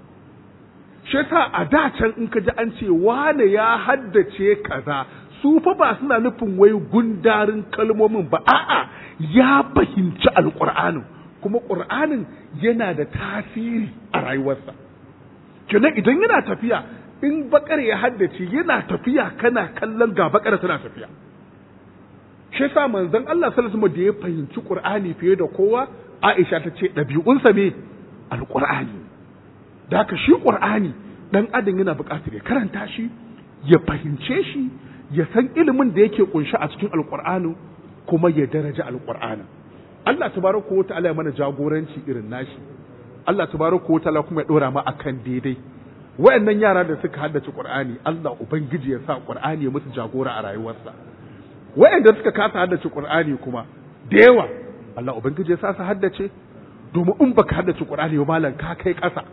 shi yasa a da can in ka ji an ce wane ya haddace kaza su fa ba suna nufin wai gundarin kalmomin ba a'a ya fahimci alƙur'anin kuma ƙur'anin yana da tasiri a rayuwarsa kenan idan yana tafiya in bakar ya haddace yana tafiya kana kallon ga bakar tana tafiya shi yasa manzon Allah sallallahu alaihi da ya fahimci Qur'ani fiye da kowa Aisha ta ce ɗabi'unsa me alƙur'ani da haka shi Qur'ani dan adam yana buƙatar ya karanta shi ya fahimce shi ya san ilimin da yake kunshi a cikin alƙur'ani kuma ya daraja alƙur'ani Allah tabaraka wa ta'ala ya mana jagoranci irin nashi Allah tabaraka wa ta'ala kuma ya dora mu akan daidai wayannan yara da suka haddace Qur'ani Allah ubangiji ya sa Qur'ani ya musu jagora a rayuwarsa wayanda suka kasa haddace Qur'ani kuma da yawa Allah ubangiji ya sa su haddace domin in baka haddace Qur'ani ba malam ka kai ƙasa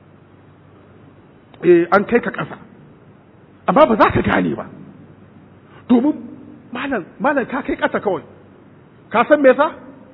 eh an kai ka ƙasa amma ba za ka gane ba domin malam malam ka kai ƙasa kawai ka san me yasa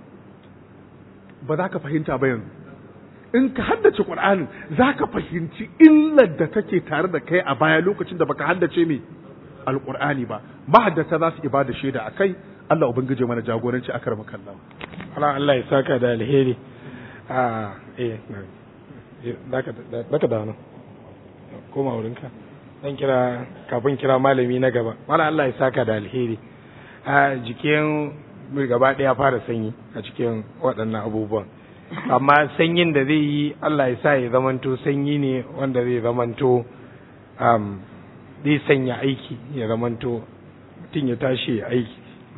ba za ka fahimta ba yanzu in ka haddace Qur'anin za ka fahimci illar da take tare da kai a baya lokacin da baka haddace me alqur'ani ba mahaddata za su ibada shaida akai Allah ubangije mana jagoranci akar makalla Allah Allah ya saka da alheri a eh daka daka da nan koma wurinka dan kira kafin kira malami na gaba Allah Allah ya saka da alheri a jikin gaba ɗaya fara sanyi a cikin waɗannan abubuwan amma sanyin da zai yi Allah ya sa ya zamanto sanyi ne wanda zai zamanto um, zai sanya aiki ya zamanto mutum ya tashi ya aiki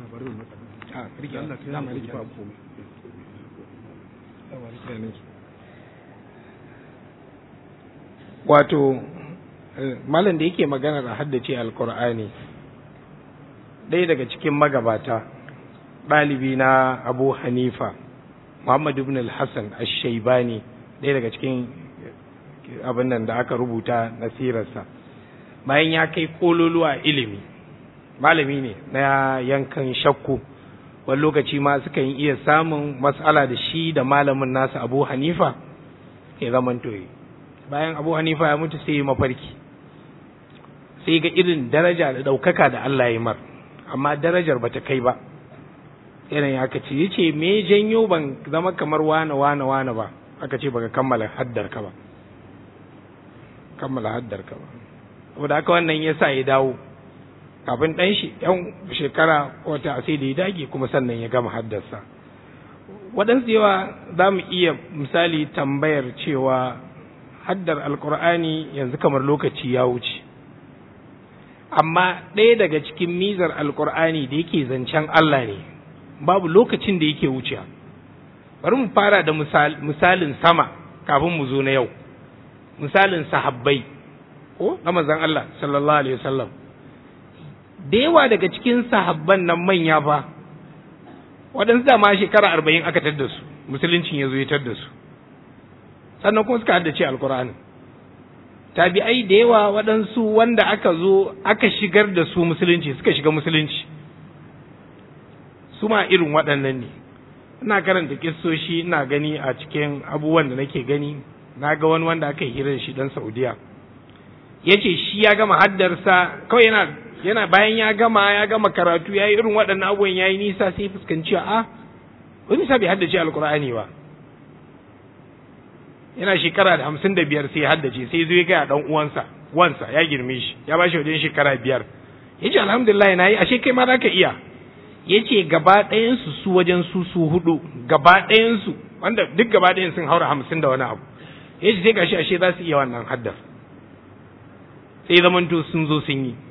wato malam da yake magana da haddace alkur'ani ɗaya daga cikin magabata ɗalibi na abu hanifa muhammad ibn al-hassan ash-shaibani ɗaya daga cikin abin nan da aka rubuta nasirarsa bayan ya kai kololuwa ilimi malami ne na yankan shakku wani lokaci ma sukan iya samun matsala da shi da malamin nasa abu hanifa ya zaman toye bayan abu hanifa ya mutu sai ya mafarki sai ga irin daraja da ɗaukaka da allah ya mar amma darajar bata kai ba yanayin aka ce ya ce me janyo ban zama kamar wane wane wane ba aka ce baka kammala haddar ka ba kammala haddar ka ba saboda haka wannan ya sa ya dawo kafin ɗan shi ɗan shekara wata sai da ya dage kuma sannan ya gama haddarsa waɗansu yawa za mu iya misali tambayar cewa haddar alkur'ani yanzu kamar lokaci ya wuce amma ɗaya daga cikin mizar alkur'ani da yake zancen Allah ne babu lokacin da yake wuce bari mu fara da misalin sama kafin mu zo na yau misalin sahabbai ko na manzon Allah sallallahu alaihi wasallam da yawa daga cikin sahabban nan manya fa waɗansu da ma shekara arba'in aka tadda su musuluncin ya zo ya tadda su sannan kuma suka haddace alkur'ani tabi'ai da yawa waɗansu wanda aka zo aka shigar da su musulunci suka shiga musulunci su ma irin waɗannan ne ina karanta kissoshi ina gani a cikin abubuwan da nake gani na ga wani wanda aka hira da shi dan saudiya ya ce shi ya gama haddarsa kawai yana yana bayan ya gama ya gama karatu ya yi irin waɗannan abubuwan ya yi nisa sai fuskanci a wani sa bai haddace alkur'ani ba yana shekara da hamsin da biyar sai haddace sai zo ya gaya ɗan uwansa wansa ya girme shi ya ba shi wajen shekara biyar ya ce alhamdulillah na yi ashe kai ma za ka iya ya ce gaba ɗayansu su wajen su su hudu gaba ɗayansu wanda duk gaba ɗayan sun haura hamsin da wani abu ya ce sai gashi ashe za su iya wannan haddar sai zamanto sun zo sun yi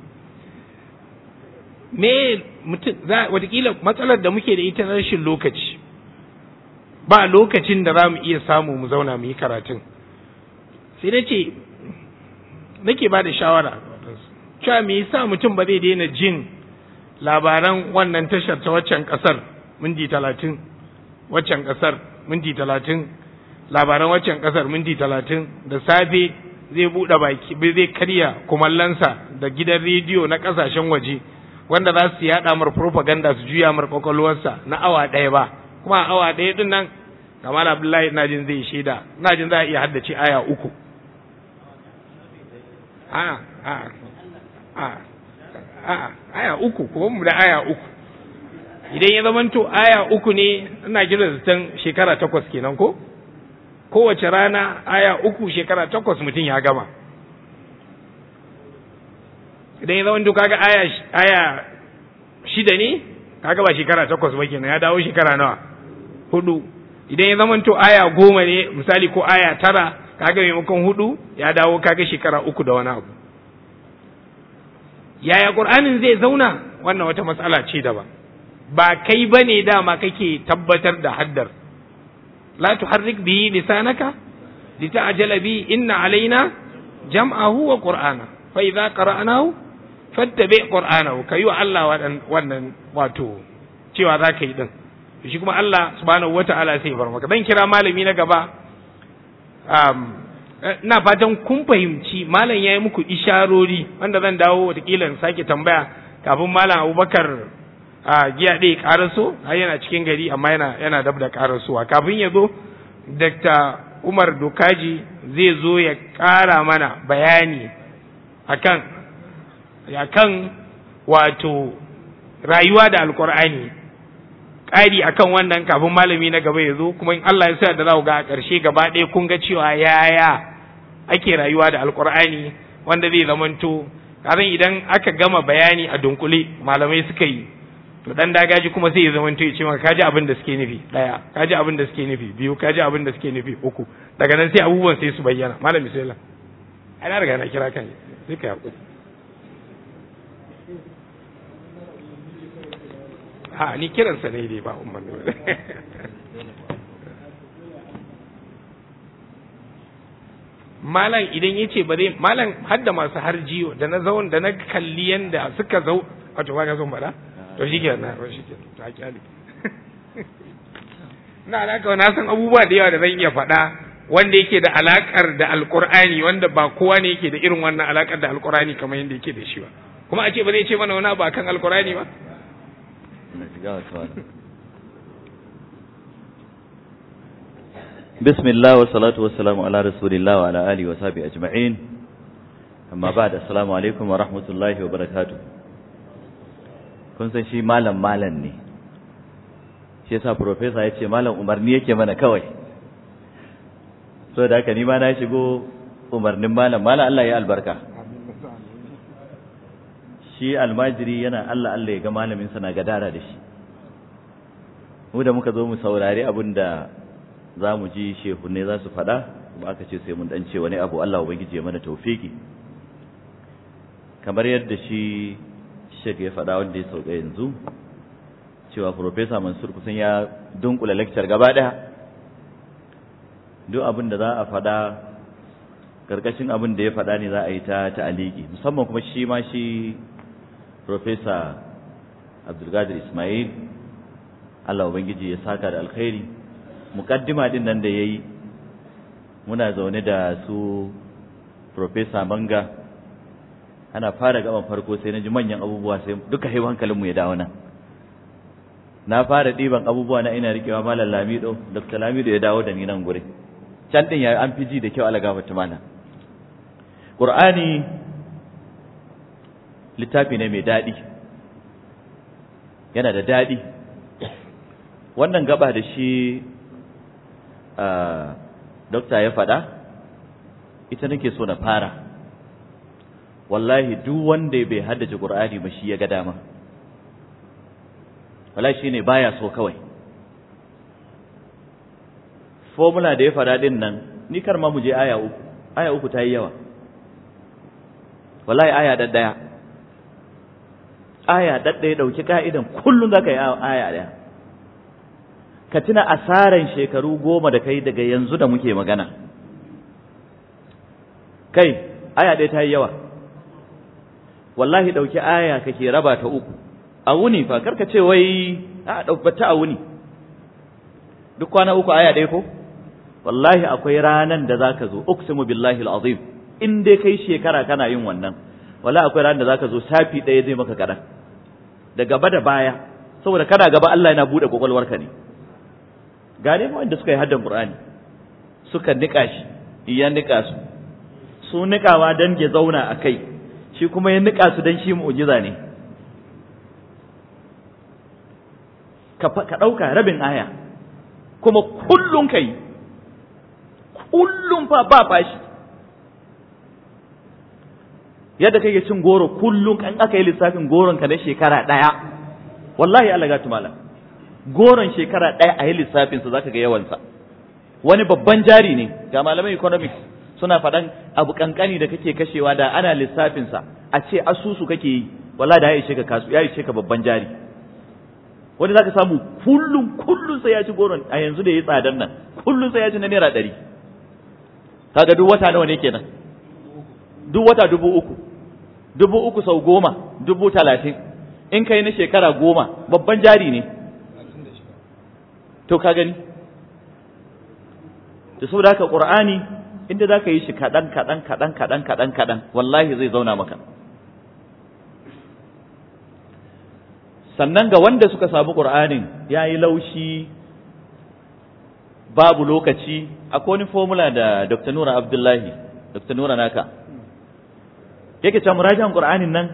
me mutum za watakila matsalar da muke da ita na rashin lokaci ba lokacin da za mu iya samu mu zauna mu yi karatun sai na ce nake ba da shawara cewa me yasa mutum ba zai daina jin labaran wannan tashar ta waccan kasar minti talatin waccan kasar minti talatin labaran waccan kasar minti talatin da safe zai buɗe baki zai karya kumallansa da gidan rediyo na ƙasashen waje wanda za su yaɗa mar propaganda su juya mar kwakwalwarsa na awa ɗaya ba kuma a awa ɗaya ɗin nan kamar abdullahi ina jin zai shaida ina jin za a iya haddace aya uku a a a a aya uku ko mu da aya uku idan ya zamanto aya uku ne ina gina zaton shekara takwas kenan ko kowace rana aya uku shekara takwas mutum ya gama idan ya zamanto kaga aya aya shida ne kaga ba shekara takwas ba kenan ya dawo shekara nawa hudu idan ya zamanto aya goma ne misali ko aya tara kaga maimakon hudu ya dawo kaga shekara uku da wani abu yaya qur'anin zai zauna wannan wata matsala ce daban ba kai bane dama kake tabbatar da haddar la tuharrik bihi lisanaka lita'jala bi inna alaina jam'ahu wa qur'ana fa idza qara'nahu fattabi qur'anahu kayi wa Allah wannan wato cewa za ka yi din shi kuma Allah subhanahu wata'ala sai bar maka dan kira malami na gaba um, ina fatan kun fahimci malam yayi muku isharori wanda zan dawo watakila in sake tambaya kafin malam Abubakar a giya ɗaya karaso har yana cikin gari amma yana yana dab da karasowa kafin ya zo Dr. Umar Dokaji zai zo ya ƙara mana bayani akan akan wato rayuwa da alkur'ani ƙari akan wannan kafin malami na gaba ya zo kuma in Allah ya sa da za ga a ƙarshe gaba ɗaya kun ga cewa yaya ake rayuwa da alkur'ani wanda zai zamanto kazan idan aka gama bayani a dunkule malamai suka yi to dan dagaji kuma sai ya zamanto ya ce maka kaji abin da suke nufi daya kaji abin da suke nufi biyu kaji abin da suke nufi uku daga nan sai abubuwan sai su bayyana malami sai la ana riga na kira kan sai ka hakuri ha ni kiransa ne dai ba umman malam idan yace ba zai malam hadda masu harjiyo da na zaun da na kalli yanda suka zau wato ba ka son bada to shi kenan to shi kenan ta kyale na alaka na san abubuwa da yawa da zan iya faɗa wanda yake da alakar da alqur'ani wanda ba kowa ne yake da irin wannan alakar da alqur'ani kamar yanda yake da shi ba kuma a ce ba zai ce mana wani abu akan alqur'ani ba بسم الله والصلاة والسلام على رسول الله وعلى آله وصحبه أجمعين أما بعد السلام عليكم ورحمة الله وبركاته kun san shi malam malam ne shi yasa professor ya ce malam umarni yake mana kawai so da haka ni ma na shigo umarnin malam malam Allah ya albarka shi almajiri yana Allah Allah ya ga malamin sa na gadara da shi mu da muka zo mu saurari abin da za mu ji shehu ne za su faɗa kuma aka ce sai mun dan ce wani abu Allah ubangiji ya mana tawfiki kamar yadda shi shek ya faɗa wanda ya sauka yanzu cewa professor Mansur kusan ya dunkula lecture gaba ɗaya duk abin da za a faɗa karkashin abin da ya faɗa ne za a yi ta ta'aliki musamman kuma shi ma shi professor Abdulkadir Ismail Allah ubangiji ya saka da alkhairi mukaddima din nan da yayi muna zaune da su professor Manga ana fara gaban farko sai naji manyan abubuwa sai duka hai hankalin mu ya dawo nan na fara diban abubuwa na ina rikewa malam Lamido Dr. Lamido ya dawo da ni nan gure can din ya an fiji da kyau Allah gafarta mana Qur'ani littafi ne mai dadi yana da dadi wannan gaba da shi dokta ya faɗa ita nake so na fara wallahi duk wanda bai haddace qur'ani ba shi ya ga dama wallahi shine baya so kawai formula da ya faɗa din nan ni kar ma mu je aya uku aya uku ta yi yawa wallahi aya daddaya aya daddaya dauki ka'idan kullun zaka yi aya daya ka tuna asaran shekaru goma da kai daga yanzu da muke magana kai aya ɗaya ta yi yawa wallahi ɗauki aya kake raba ta uku a wuni fa karka ce wai a ɗaukata a wuni duk kwana uku aya ɗaya ko wallahi akwai ranan da zaka zo uqsimu billahi alazim in dai kai shekara kana yin wannan wallahi akwai ranan da zaka zo safi ɗaya zai maka kaɗan da gaba da baya saboda kana gaba Allah yana buɗe kwakwalwarka ne gane ma wanda suka yi haddan Qur'ani suka nika shi iya nika su su nikawa dan ya zauna a kai shi kuma ya nika su dan shi mu'jiza ne ka ɗauka rabin aya kuma kullum ka yi kullum fa ba fashi yadda kake cin goro kullum kan aka yi lissafin goron ka na shekara ɗaya wallahi Allah ga tumala goron shekara ɗaya a yi lissafin sa zaka ga yawansa wani babban jari ne ga malaman economics suna faɗan abu kankani da kake kashewa da ana lissafin sa a ce asusu kake yi wallahi da ya ishe ka kasu ya ishe ka babban jari wani zaka samu kullum kullum sai ya ci goron a yanzu da ya tsadan nan kullum sai ya ci na naira ɗari kaga duk wata nawa ne kenan duk wata dubu uku dubu uku sau goma dubu talatin in kai na shekara goma babban jari ne to ka gani da saboda haka qur'ani inda zaka yi shi kaɗan kaɗan kaɗan kaɗan kaɗan kaɗan wallahi zai zauna maka sannan ga wanda suka samu qur'anin ya yi laushi babu lokaci akwai wani formula da dr nura abdullahi dr nura naka yake cewa murajan qur'anin nan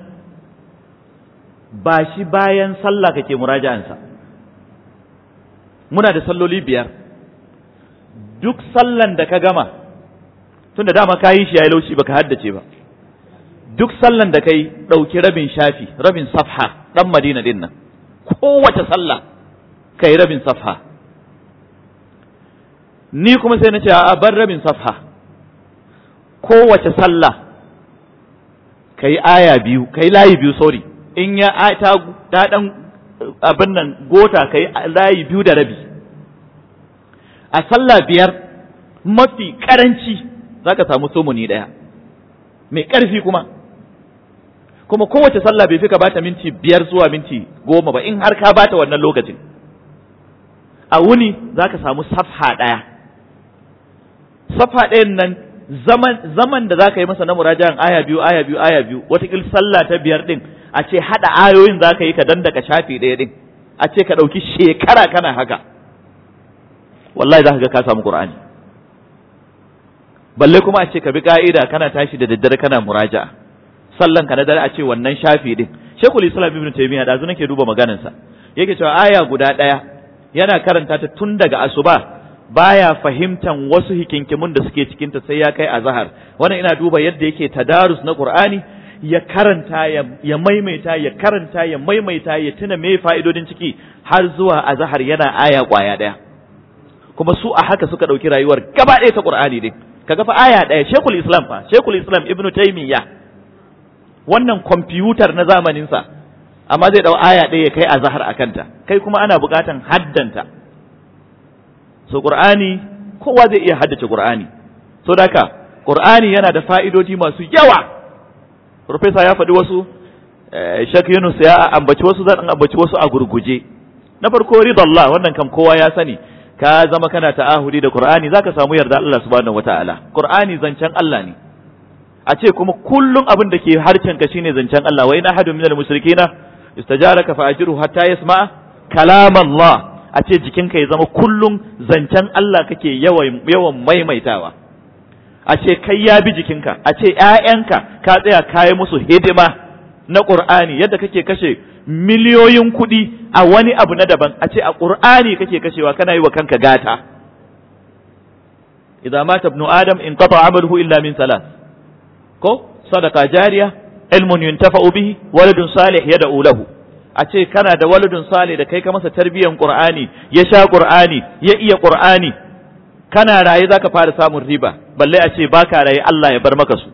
ba shi bayan sallah kake murajansa muna da salloli biyar duk sallan da ka gama tunda dama ka yi shi yayi laushi baka haddace ba duk sallan da kai ɗauki rabin shafi rabin safha ɗan madina din nan kowace sallah kai rabin safha ni kuma sai na ce a bar rabin safha kowace sallah kai aya biyu kai layi biyu sorry in ya ta ta dan abin nan gota kai layi biyu da rabi a sallah biyar mafi karanci zaka samu sumuni daya mai karfi kuma kuma kowace sallah bai fi ka bata minti biyar zuwa minti goma ba in har ka bata wannan lokacin a wuni zaka samu safha daya safha ɗayan nan zaman zaman da zaka yi masa na murajan aya biyu aya biyu aya biyu watakil sallah ta biyar din a ce hada ayoyin zaka yi ka dandaka shafi ɗaya din a ce ka ɗauki shekara kana haka wallahi zaka ga ka samu qur'ani balle kuma a ce ka bi ka'ida kana tashi da daddare kana muraja sallan ka na dare a ce wannan shafi din shekul islam ibn taymiya da nake duba maganarsa yake cewa aya guda ɗaya yana karanta ta tun daga asuba baya fahimtan wasu hikinkimun da suke cikinta sai ya kai azhar wannan ina duba yadda yake tadarus na qur'ani ya karanta ya maimaita ya karanta ya maimaita ya tuna me fa'idodin ciki har zuwa azhar yana aya kwaya daya kuma su a haka suka dauki rayuwar gaba ɗaya ta qur'ani din kaga fa aya daya shekul islam fa shekul islam ibnu taymiya wannan kwamfutar na zamanin sa amma zai dau aya ɗaya ya kai azhar akanta kai kuma ana buƙatan haddanta so qur'ani kowa zai iya haddace qur'ani so daka qur'ani yana da fa'idodi masu yawa professor ya faɗi wasu Sheikh Yunus ya ambaci wasu zan ambaci wasu a gurguje na farko ridallah wannan kam kowa ya sani ka zama kana ta'ahudi da qur'ani zaka samu yarda Allah subhanahu wataala qur'ani zancen Allah ne a ce kuma kullum abin da ke harcen ka shine zancen Allah wa ina hadu minal mushrikina istajaraka fa ajiru hatta yasma kalam Allah a ce jikinka ya zama kullum zancen Allah kake yawan yawan maimaitawa a ce kai ya bi jikinka a ce ƴaƴanka ka tsaya kayi musu hidima na Qur'ani yadda kake kashe miliyoyin kuɗi a wani abu na daban a ce a Qur'ani kake kashewa kana yi wa kanka gata idza mata ibnu adam in qata amaluhu illa min salas ko sadaqa jariya ilmun yuntafa'u bihi waladun salih yad'u lahu a ce kana da waladun salih da kai ka masa tarbiyan qur'ani ya sha qur'ani ya iya qur'ani kana raye zaka fara samun riba balle a ce baka raye Allah ya bar maka su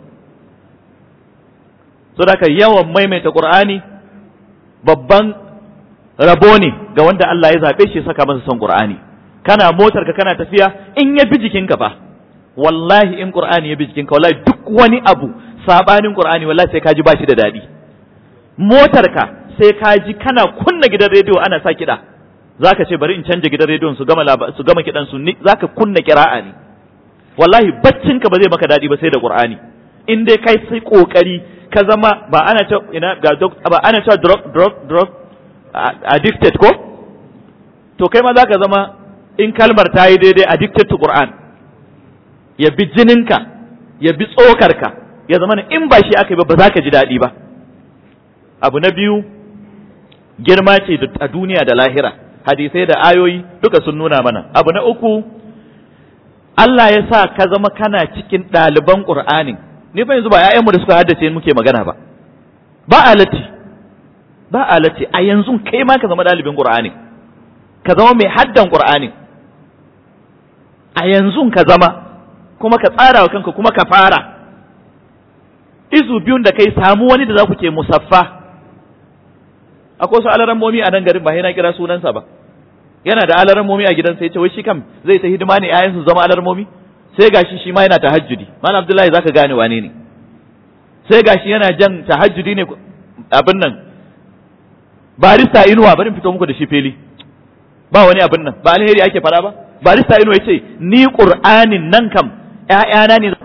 saboda yawan maimaita qur'ani babban rabo ne ga wanda Allah ya zabe shi saka masa son qur'ani kana motar ka kana tafiya in ya bi jikinka fa wallahi in qur'ani ya bi jikinka wallahi duk wani abu sabanin qur'ani wallahi sai ka ji bashi da dadi motar ka sai ka ji kana kunna gidan rediyo ana sa kiɗa zaka ce bari in canja gidan rediyon su gama su gama kiɗan su zaka kunna kira'a ne wallahi baccin ka ba zai maka dadi ba sai da qur'ani in dai kai sai kokari ka zama ba ana cewa ina ga ba ana cewa drug drug drug addicted ko to kai ma zaka zama in kalmar ta yi daidai addicted to qur'an ya bi jininka ya bi tsokarka ya zama in ba shi aka yi ba ba za ka ji daɗi ba abu na biyu girma ce a duniya da lahira hadisai da ayoyi duka sun nuna mana abu na uku Allah ya sa ka zama kana cikin ɗaliban Qur'anin ni fa yanzu ba ƴaƴanmu da suka haddace muke magana ba ba alati ba alati a yanzu kai ma ka zama ɗalibin Qur'ani ka zama mai haddan Qur'ani a yanzu ka zama kuma ka tsara wa kanka kuma ka fara izu biyun da kai samu wani da za ku ke musaffa akwai wasu alarammomi a nan garin ba na kira sunansa ba yana da alarammomi a gidansa ya ce wai shi kam zai ta hidima ne ƴaƴansu zama alarammomi sai gashi shi ma yana tahajjudi malam abdullahi zaka gane wane ne sai gashi yana jan tahajjudi ne abin nan barista inuwa bari fito muku da shi fili ba wani abin nan ba alheri ake fara ba barista inuwa yace ni qur'anin nan kam ƴaƴana ne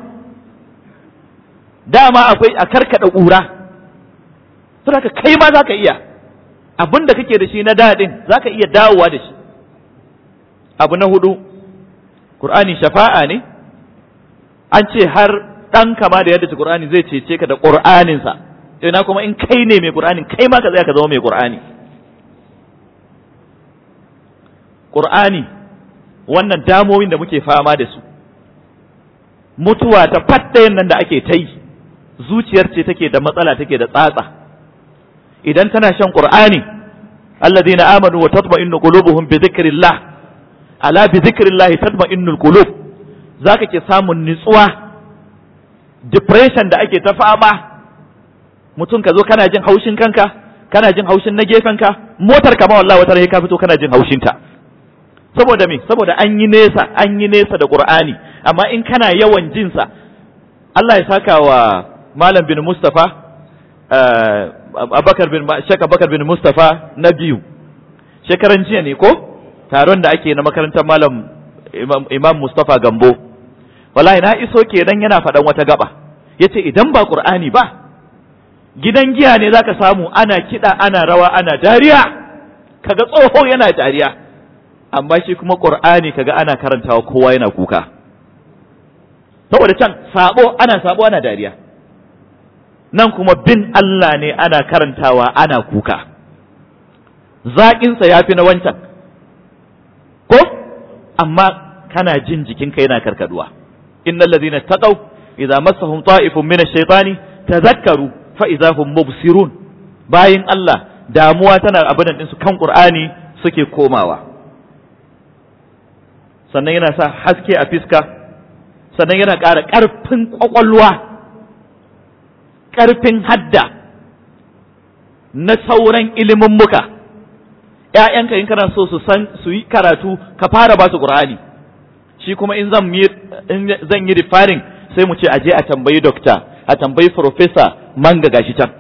dama akwai a karkada ƙura saboda kai ma zaka iya abin da kake da shi na daɗin zaka iya dawowa da shi abu na hudu Qur'ani shafa'a ne an ce har ɗan kama da yadda Qur'ani zai cece ka da Qur'aninsa ina kuma in kai ne mai Qur'ani kai ma ka tsaya ka zama mai Qur'ani Qur'ani wannan damomin da muke fama da su mutuwa ta fattayin nan da ake ta yi zuciyar ce take da matsala take da tsatsa idan tana shan Qur'ani alladhina amanu wa tatma'innu qulubuhum bi dhikrillah ala bi zikrillahi tatma'innul qulub zaka ke samun nutsuwa depression da ake ta fama mutum ka zo kana jin haushin kanka kana jin haushin na gefenka motar ka ma wallahi wata ka fito kana jin haushin ta saboda me saboda an yi nesa an yi nesa da qur'ani amma in kana yawan jin sa Allah ya saka wa malam bin Mustafa Abubakar bin Sheikh Abubakar bin Mustafa na biyu shekaran jiya ne ko taron da ake na makarantar malam imam Mustapha Gambo wallahi na iso kenan yana faɗan wata gaba yace idan ba Qur'ani ba gidan giya ne zaka samu ana kiɗa ana rawa ana dariya kaga tsoho yana dariya amma shi kuma Qur'ani kaga ana karantawa kowa yana kuka saboda can sabo ana sabo ana dariya nan kuma bin Allah ne ana karantawa ana kuka zaƙinsa ya fi na wancan ko amma kana jin jikinka yana karkaduwa innal ladhina taqaw idza massahum ta'ifun min ash-shaytani tadhakkaru fa idza hum mubsirun bayin Allah damuwa tana abin din su kan Qur'ani suke komawa sannan yana sa haske a fiska sannan yana ƙara ƙarfin ƙwaƙwalwa ƙarfin hadda na sauran ilimin muka ‘ya'yanka in kana so su san su yi karatu ka fara ba su ƙur'ani shi kuma in zan yi zan yi rifarin sai mu ce a je a tambayi dokta a tambayi profesa manga gashi can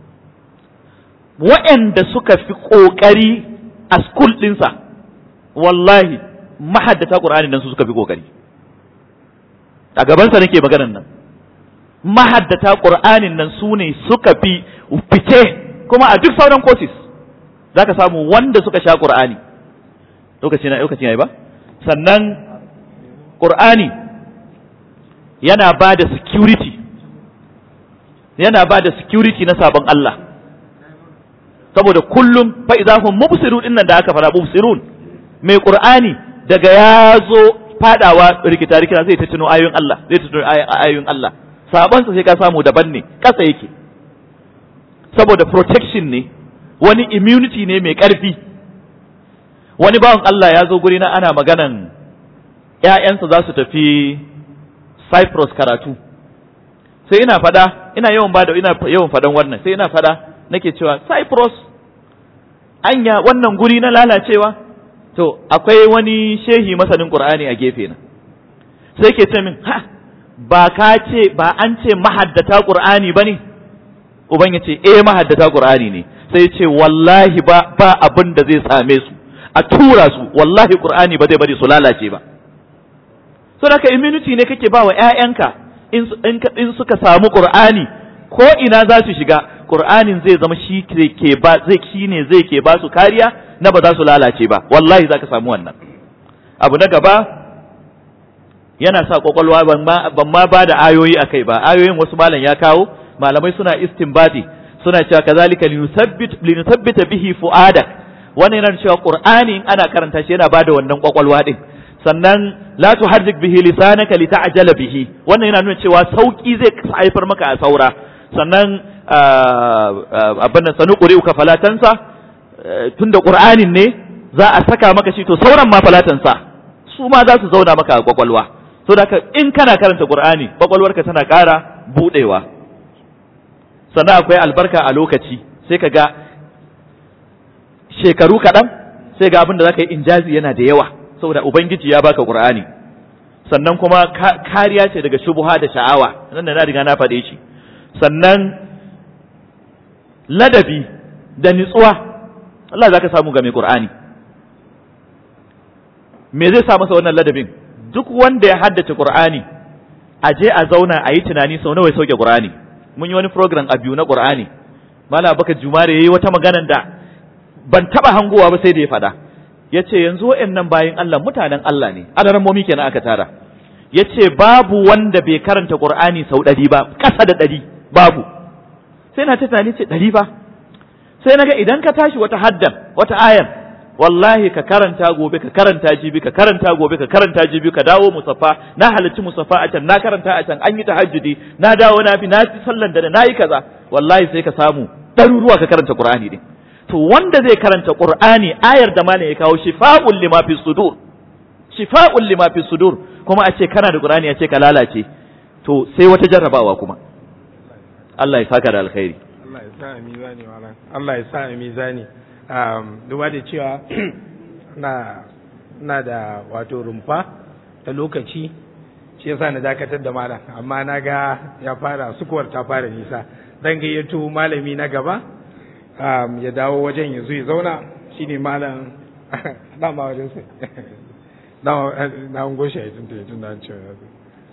waɗanda suka fi ƙoƙari a school ɗinsa wallahi mahaddata ƙur'ani nan su suka fi ƙoƙari a gabansa nake maganan nan mahaddata ƙur'anin nan su ne suka fi fice kuma a duk sauran courses za ka samu wanda suka sha ƙur'ani lokaci na lokaci ya yi ba sannan ƙur'ani yana ba da security yana ba da security na sabon Allah saboda kullum fa idahum mubsirun dinnan da aka fara mubsirun mai ƙur'ani daga ya zo fadawa rikita rikita zai ta tuno ayoyin Allah zai ta tuno ayoyin Allah sabon sa sai ka samu daban ne kasa yake saboda protection ne wani immunity ne mai ƙarfi wani bawan Allah ya zo guri na ana maganan ‘ya'yansa za su tafi Cyprus karatu sai ina fada ina yawan bada ina yawan fadan wannan sai ina fada nake cewa Cyprus anya wannan guri na lalacewa to akwai wani shehi masanin Qur'ani a gefe na sai ke ce min ha ba ka ce ba an ce mahaddata Qur'ani bane uban ya ce eh mahaddata Qur'ani ne sai ce wallahi ba ba abin da zai same su a tura su wallahi qur'ani ba zai bari su lalace ba so da immunity ne kake ba wa ƴaƴanka in in suka samu qur'ani ko ina za su shiga qur'anin zai zama shi ke ba zai shine zai ke ba su kariya na ba za su lalace ba wallahi zaka samu wannan abu na gaba yana sa kwakwalwa ban ma ba da ayoyi akai ba ayoyin wasu malam ya kawo malamai suna istinbadi suna cewa kazalika linuthabbit linuthabbita bihi fuadak wannan yana cewa qur'ani in ana karanta shi yana bada wannan kwakwalwa din sannan la tuharrik bihi lisanaka lita'jala bihi wannan yana nuna cewa sauki zai haifar maka a saura sannan abin nan sanu quri'uka falatansa tunda qur'anin ne za a saka maka shi to sauran ma falatansa su ma za su zauna maka a kwakwalwa so da in kana karanta qur'ani kwakwalwarka tana ƙara budewa sannan akwai albarka a lokaci sai ka ga shekaru kaɗan sai ga abin da za ka yi injazi yana da yawa saboda ubangiji ya baka qur'ani sannan kuma kariya ce daga shubuha da sha'awa nan da na riga na faɗe shi sannan ladabi da nitsuwa Allah za ka samu ga mai qur'ani me zai sa masa wannan ladabin duk wanda ya haddace qur'ani a je a zauna a yi tunani sau nawa ya sauke qur'ani mun yi wani program a biyu na qur'ani mala baka jumare yayi wata maganan da ban taba hangowa ba sai da ya fada yace yanzu wayannan bayin Allah mutanen Allah ne adaran momi kenan aka tara yace babu wanda bai karanta qur'ani sau ɗari ba ƙasa da ɗari babu sai na ta tunani ce ɗari ba sai naga idan ka tashi wata haddan wata ayan wallahi ka karanta gobe ka karanta jibi ka karanta gobe ka karanta jibi ka dawo musaffa na halarci musaffa a can na karanta a can an yi tahajjudi na dawo na fi na fi sallan da na yi kaza wallahi sai ka samu ɗaruruwa ka karanta qur'ani din to wanda zai karanta qur'ani ayar da malam ya kawo shifa'un lima fi sudur shifa'un lima fi sudur kuma a ce kana da qur'ani a ce ka lalace to sai wata jarrabawa kuma Allah ya saka da alkhairi Allah ya sa a mizani malam Allah ya sa a mizani duba da cewa na na da wato rumfa ta lokaci shi yasa na dakatar da malam amma na ga ya fara sukuwar ta fara nisa dan gayyato malami na gaba ya dawo wajen ya zo ya zauna shine malam dama wajen sai na ungo shi ya tunta ya tunta an cewa ya zo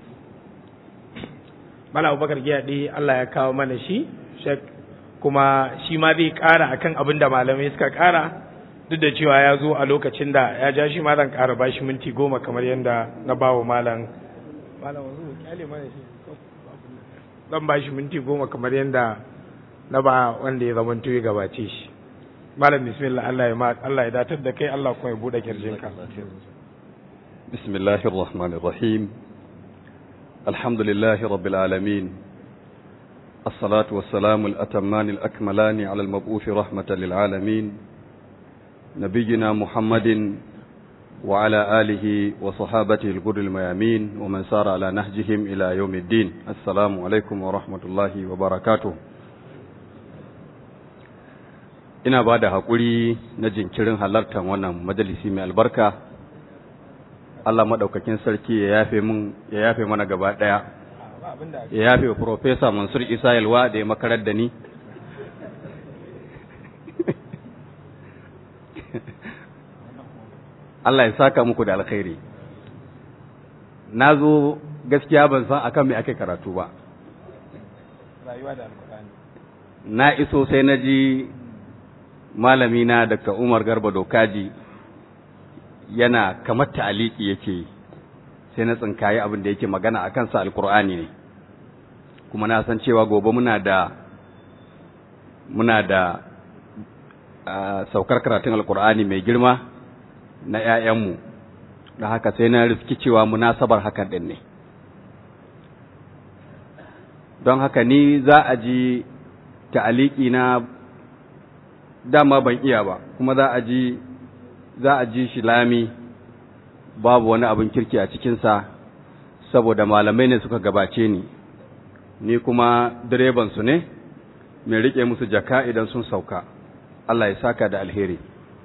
malam abubakar giyaɗe Allah ya kawo mana shi shek kuma shi ma zai ƙara akan abin da malamai suka ƙara duk da cewa ya zo a lokacin da ya ja shi malam ƙara ba shi minti goma kamar yadda na ba wa malam malam wanzu kyale mana shi zan ba shi minti goma kamar yadda na ba wanda ya zama ya gabace shi malam bismillah Allah ya ma Allah ya datar da kai Allah kuma ya bude kirjinka bismillahir rahmanir rahim alhamdulillahi rabbil alamin الصلاة والسلام الأتمان الأكملان على المبعوث رحمة للعالمين نبينا محمد وعلى آله وصحابته الغر الميامين ومن سار على نهجهم إلى يوم الدين السلام عليكم ورحمة الله وبركاته ina ba da haƙuri na jinkirin halartar wannan majalisi mai albarka Allah maɗaukakin sarki ya yafe mun ya yafe mana gaba ɗaya ya yafe wa Profesa Mansur Isa Yalwa da ya makarar da ni Allah ya saka muku da alkhairi na zo gaskiya ban san akan me ake karatu ba rayuwa da alkurani na iso sai na ji malami na Dr. Umar Garba Dokaji yana kamar ta'aliki yake sai na tsinkaye abin da yake magana a kansa alkur'ani ne kuma na san cewa gobe muna da muna da saukar karatun alkur'ani mai girma na 'ya'yanmu da haka sai na riski cewa munasabar hakan din ne don haka ni za a ji ta'aliki na dama ban iya ba kuma za a ji za a ji shi lami babu wani abin kirki a cikinsa saboda malamai ne suka gabace ni ni kuma direban su ne mai rike musu jaka idan sun sauka Allah ya saka da alheri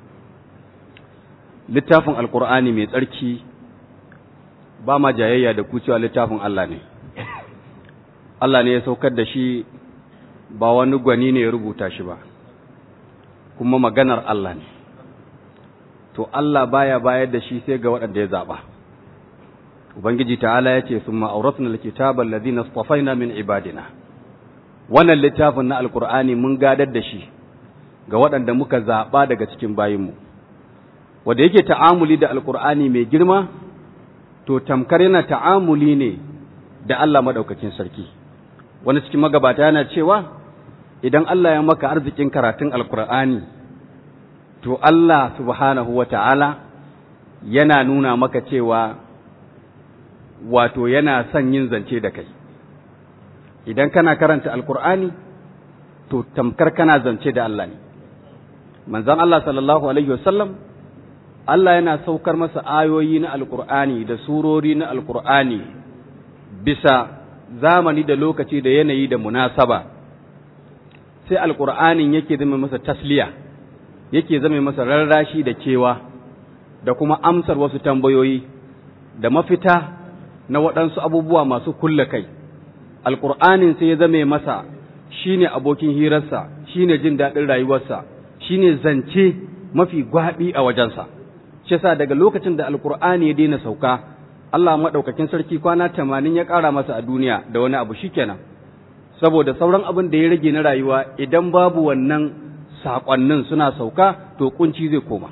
littafin alkur'ani mai tsarki ba ma jayayya da ku cewa littafin Allah ne Allah ne ya saukar da shi ba wani gwani ne ya rubuta shi ba kuma maganar Allah ne to Allah baya bayar da shi sai ga waɗanda ya zaɓa ubangiji ta'ala ya ce sun ma'auratun alkitabar ladina stafaina min ibadina wannan littafin na alkur'ani mun gadar da shi ga waɗanda muka zaɓa daga cikin bayinmu wanda yake ta'amuli da alkur'ani mai girma to tamkar yana ta'amuli ne da Allah maɗaukakin sarki wani cikin magabata yana cewa idan Allah ya maka arzikin karatun alkur'ani to Allah subhanahu wa ta'ala yana nuna maka cewa wato yana son yin zance da kai idan kana karanta alkur'ani to tamkar kana zance da Allah ne manzon Allah sallallahu alaihi wasallam Allah yana saukar masa ayoyi na alkur'ani da surori na alkur'ani bisa zamani da lokaci da yanayi da munasaba sai alkur'anin yake zama masa tasliya yake zama masa rarrashi da kewa da kuma amsar wasu tambayoyi da mafita na waɗansu abubuwa masu kulle kai alkur'anin sai ya zame masa shine abokin hirarsa shine jin daɗin rayuwarsa shine zance mafi gwaɓi a wajensa shi yasa daga lokacin da alkur'ani ya daina sauka Allah maɗaukakin sarki kwana tamanin ya ƙara masa a duniya da wani abu shikenan saboda sauran abin da ya rage na rayuwa idan babu wannan saƙonnin suna sauka to kunci zai koma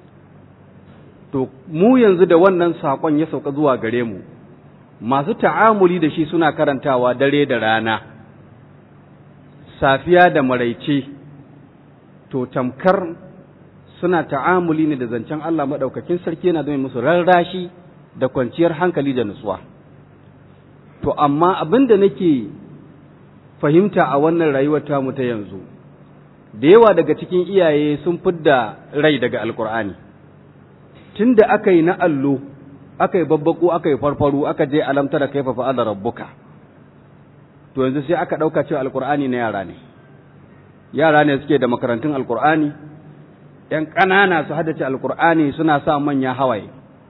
to mu yanzu da wannan saƙon ya sauka zuwa gare mu masu ta'amuli da shi suna karantawa dare da rana safiya da maraice to tamkar suna ta'amuli ne da zancen Allah maɗaukakin sarki yana zama musu rarrashi da kwanciyar hankali da nutsuwa to amma abin da nake fahimta a wannan rayuwar tamu ta yanzu da yawa daga cikin iyaye sun fidda rai daga alkur'ani tun da aka yi na allo aka yi babbaku aka yi farfaru aka je alamtara kaifa fa'ala rabbuka to yanzu sai aka ɗauka cewa alkur'ani na yara ne yara ne suke da makarantun alkur'ani ‘yan ƙanana su haddace alkur'ani suna sa manya hawaye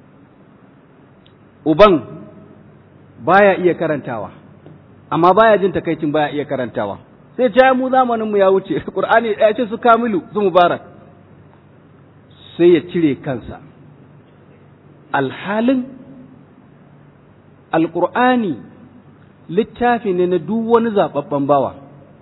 uban baya iya karantawa amma baya jin takaicin baya iya karantawa sai ce mu zamaninmu ya wuce qur'ani ya ce su kamilu su mubarak sai ya cire kansa alhalin alqur'ani littafi ne na duk wani zababben bawa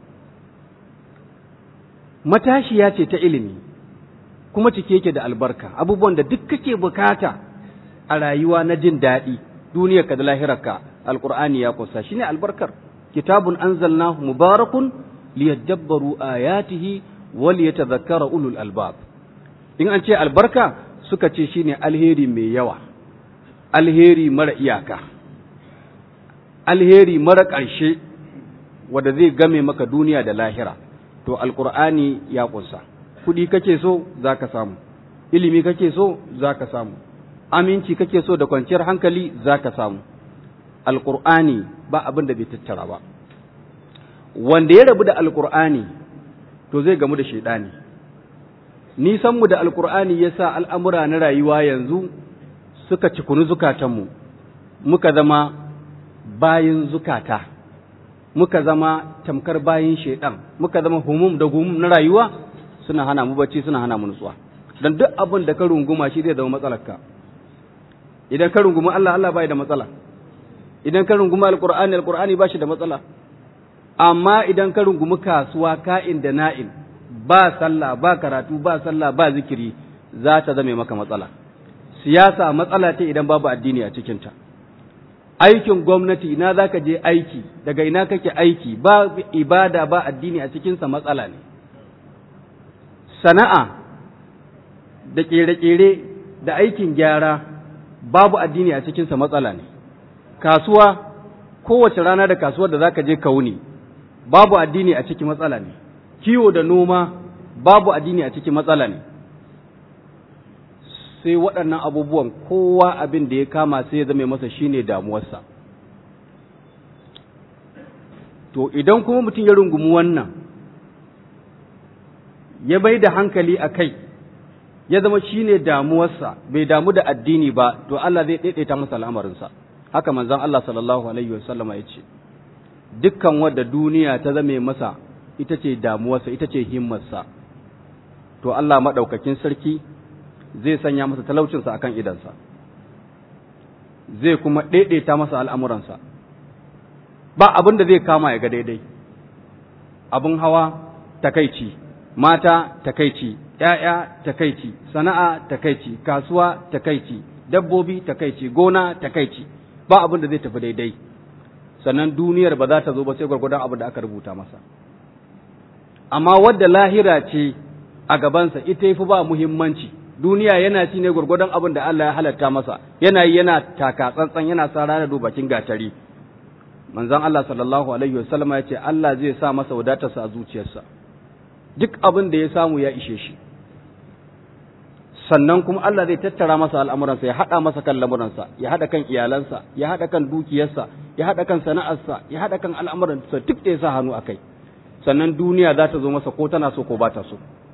matashiya ce ta ilimi kuma cike yake da albarka abubuwan da duk kake bukata a rayuwa na jin daɗi duniyarka da lahirarka alqur'ani ya kusa shine albarkar kitabun anzalnahu mubarakun liyadabbaru ayatihi wa liyatadhakkara ulul albab in an ce albarka suka ce shine alheri mai yawa alheri mara iyaka alheri mara ƙarshe wanda zai game maka duniya da lahira to alqur'ani ya kusa kuɗi kake so zaka samu ilimi kake so zaka samu aminci kake so da kwanciyar hankali zaka samu alqur'ani ba abin da bai tattara ba wanda ya rabu da alqur'ani to zai gamu da shaidani nisan mu da alqur'ani yasa al'amura na rayuwa yanzu suka cikunu zukatanmu muka zama bayin zukata muka zama tamkar bayin shaidan muka zama humum da gumum na rayuwa suna hana mu bacci suna hana mu nutsuwa dan duk abin da ka runguma shi zai zama matsalarka idan ka rungumi Allah Allah bai da matsala idan ka rungumi alqur'ani alqur'ani ba shi da matsala amma idan ka rungumi kasuwa ka'in da na'in ba sallah ba karatu ba sallah ba zikiri za ta zame maka matsala siyasa matsala ce idan babu addini a cikinta aikin gwamnati ina za ka je aiki daga ina kake aiki ba ibada ba addini a cikinsa matsala ne sana'a da ƙere-ƙere da aikin gyara babu addini a cikinsa matsala ne kasuwa kowace rana da kasuwar da za ka je ka wuni babu addini a cikin matsala ne kiwo da noma babu addini a cikin matsala ne sai waɗannan abubuwan kowa abin da ya kama sai ya zame masa shine damuwarsa to idan kuma mutum ya rungumi wannan ya bai da hankali a kai ya zama shine damuwarsa bai damu da addini ba to Allah zai daidaita masa al'amarinsa haka manzon Allah sallallahu alaihi wasallama ya ce dukkan wadda duniya ta zame masa ita ce damuwarsa ita ce himmarsa to Allah maɗaukakin sarki zai sanya masa talaucinsa akan idansa zai kuma daidaita masa al'amuransa ba abin da zai kama ya ga daidai abin hawa takaici mata takaici ‘ya'ya takaici sana'a takaici kasuwa takaici dabbobi takaici gona takaici ba abin da zai tafi daidai sannan duniyar ba za ta zo ba sai gwargwadon abin da aka rubuta masa amma wadda lahira ce a gabansa ita yafi ba muhimmanci duniya yana ci ne gwargwadon abin da Allah ya halatta masa yana yi yana taka tsantsan yana sa rana bakin gatari manzon Allah sallallahu alaihi wasallam ya ce Allah zai sa masa wadatarsa a zuciyarsa duk abin da ya samu ya ishe shi sannan kuma Allah zai tattara masa al'amuransa ya haɗa masa kan lamuransa ya haɗa kan iyalansa ya haɗa kan dukiyarsa ya haɗa kan sana'arsa ya haɗa kan al'amuransa duk da ya sa hannu a kai sannan duniya za ta zo masa ko tana so ko ba ta so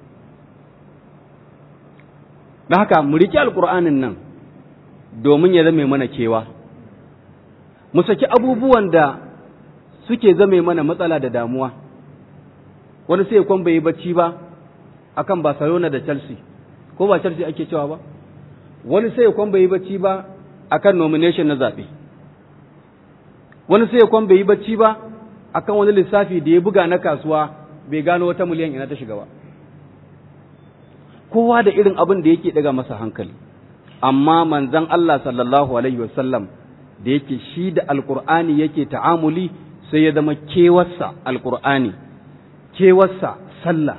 da haka mu riƙe alƙur'anin nan domin ya zame mana kewa mu saki abubuwan da suke zame mana matsala da damuwa wani sai kwan bai yi bacci ba akan Barcelona da Chelsea ko ba Chelsea ake cewa ba wani sai kwan bai yi bacci ba akan nomination na zaɓe wani sai kwan bai yi bacci ba akan wani lissafi da ya buga na kasuwa bai gano wata miliyan ina ta shiga ba kowa da irin abin da yake daga masa hankali amma manzon Allah sallallahu alaihi wasallam da yake shi da alkur'ani yake ta'amuli sai ya zama kewarsa alkur'ani kewarsa sallah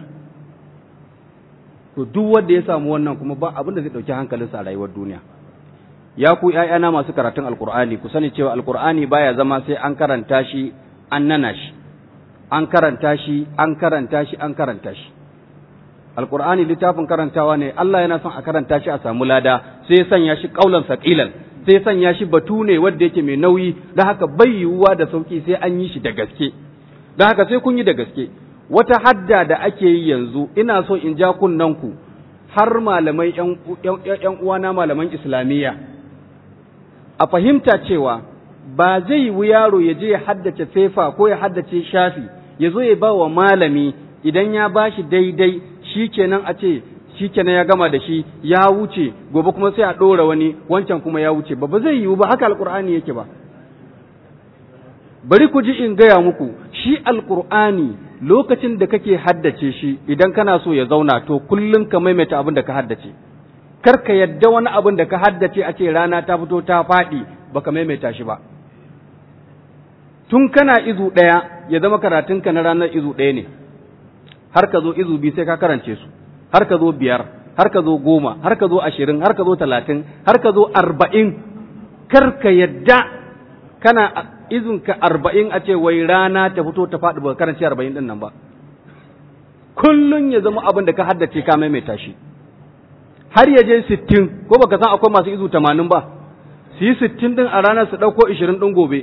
to duk wanda ya samu wannan kuma ba abin da zai dauki hankalinsa a rayuwar duniya ya ku ƴaƴana masu karatun alkur'ani ku sani cewa alkur'ani baya zama sai an karanta shi an nana shi an karanta shi an karanta shi an karanta shi alkur'ani littafin karantawa ne Allah yana son a karanta shi a samu lada sai ya sanya shi kaulan saqilan sai ya sanya shi batu ne wanda yake mai nauyi don haka bai yiwuwa da sauki sai an yi shi da gaske don haka sai kun yi da gaske wata hadda da ake yi yanzu ina so in ja kunnen ku har malamai yan uwana malaman islamiyya a fahimta cewa ba zai yi yaro ya je ya haddace fefa ko ya haddace shafi ya zo ya ba wa malami idan ya ba shi daidai shi kenan a ce shi kenan ya gama da shi ya wuce gobe kuma sai a ɗora wani wancan kuma ya wuce ba ba zai yiwu ba haka alkur'ani yake ba bari ku ji in gaya muku shi alkur'ani lokacin da kake haddace shi idan kana so ya zauna to kullum ka maimaita abin da ka haddace kar ka yadda wani abin da ka haddace a ce rana ta fito ta faɗi baka maimaita shi ba tun kana izu ɗaya ya zama karatunka na ranar izu ɗaya ne har ka zo izu biyu sai ka karance su har ka zo biyar har ka zo goma har ka zo ashirin har ka zo talatin har ka zo arba'in kar ka yadda kana izinka arba'in a ce wai rana ta fito ta faɗi ba karanci arba'in ɗin nan ba kullum ya zama abin da ka haddace ka maimaita shi har ya je sittin ko baka san akwai masu izu tamanin ba su yi sittin ɗin a ranar su ɗauko ishirin ɗin gobe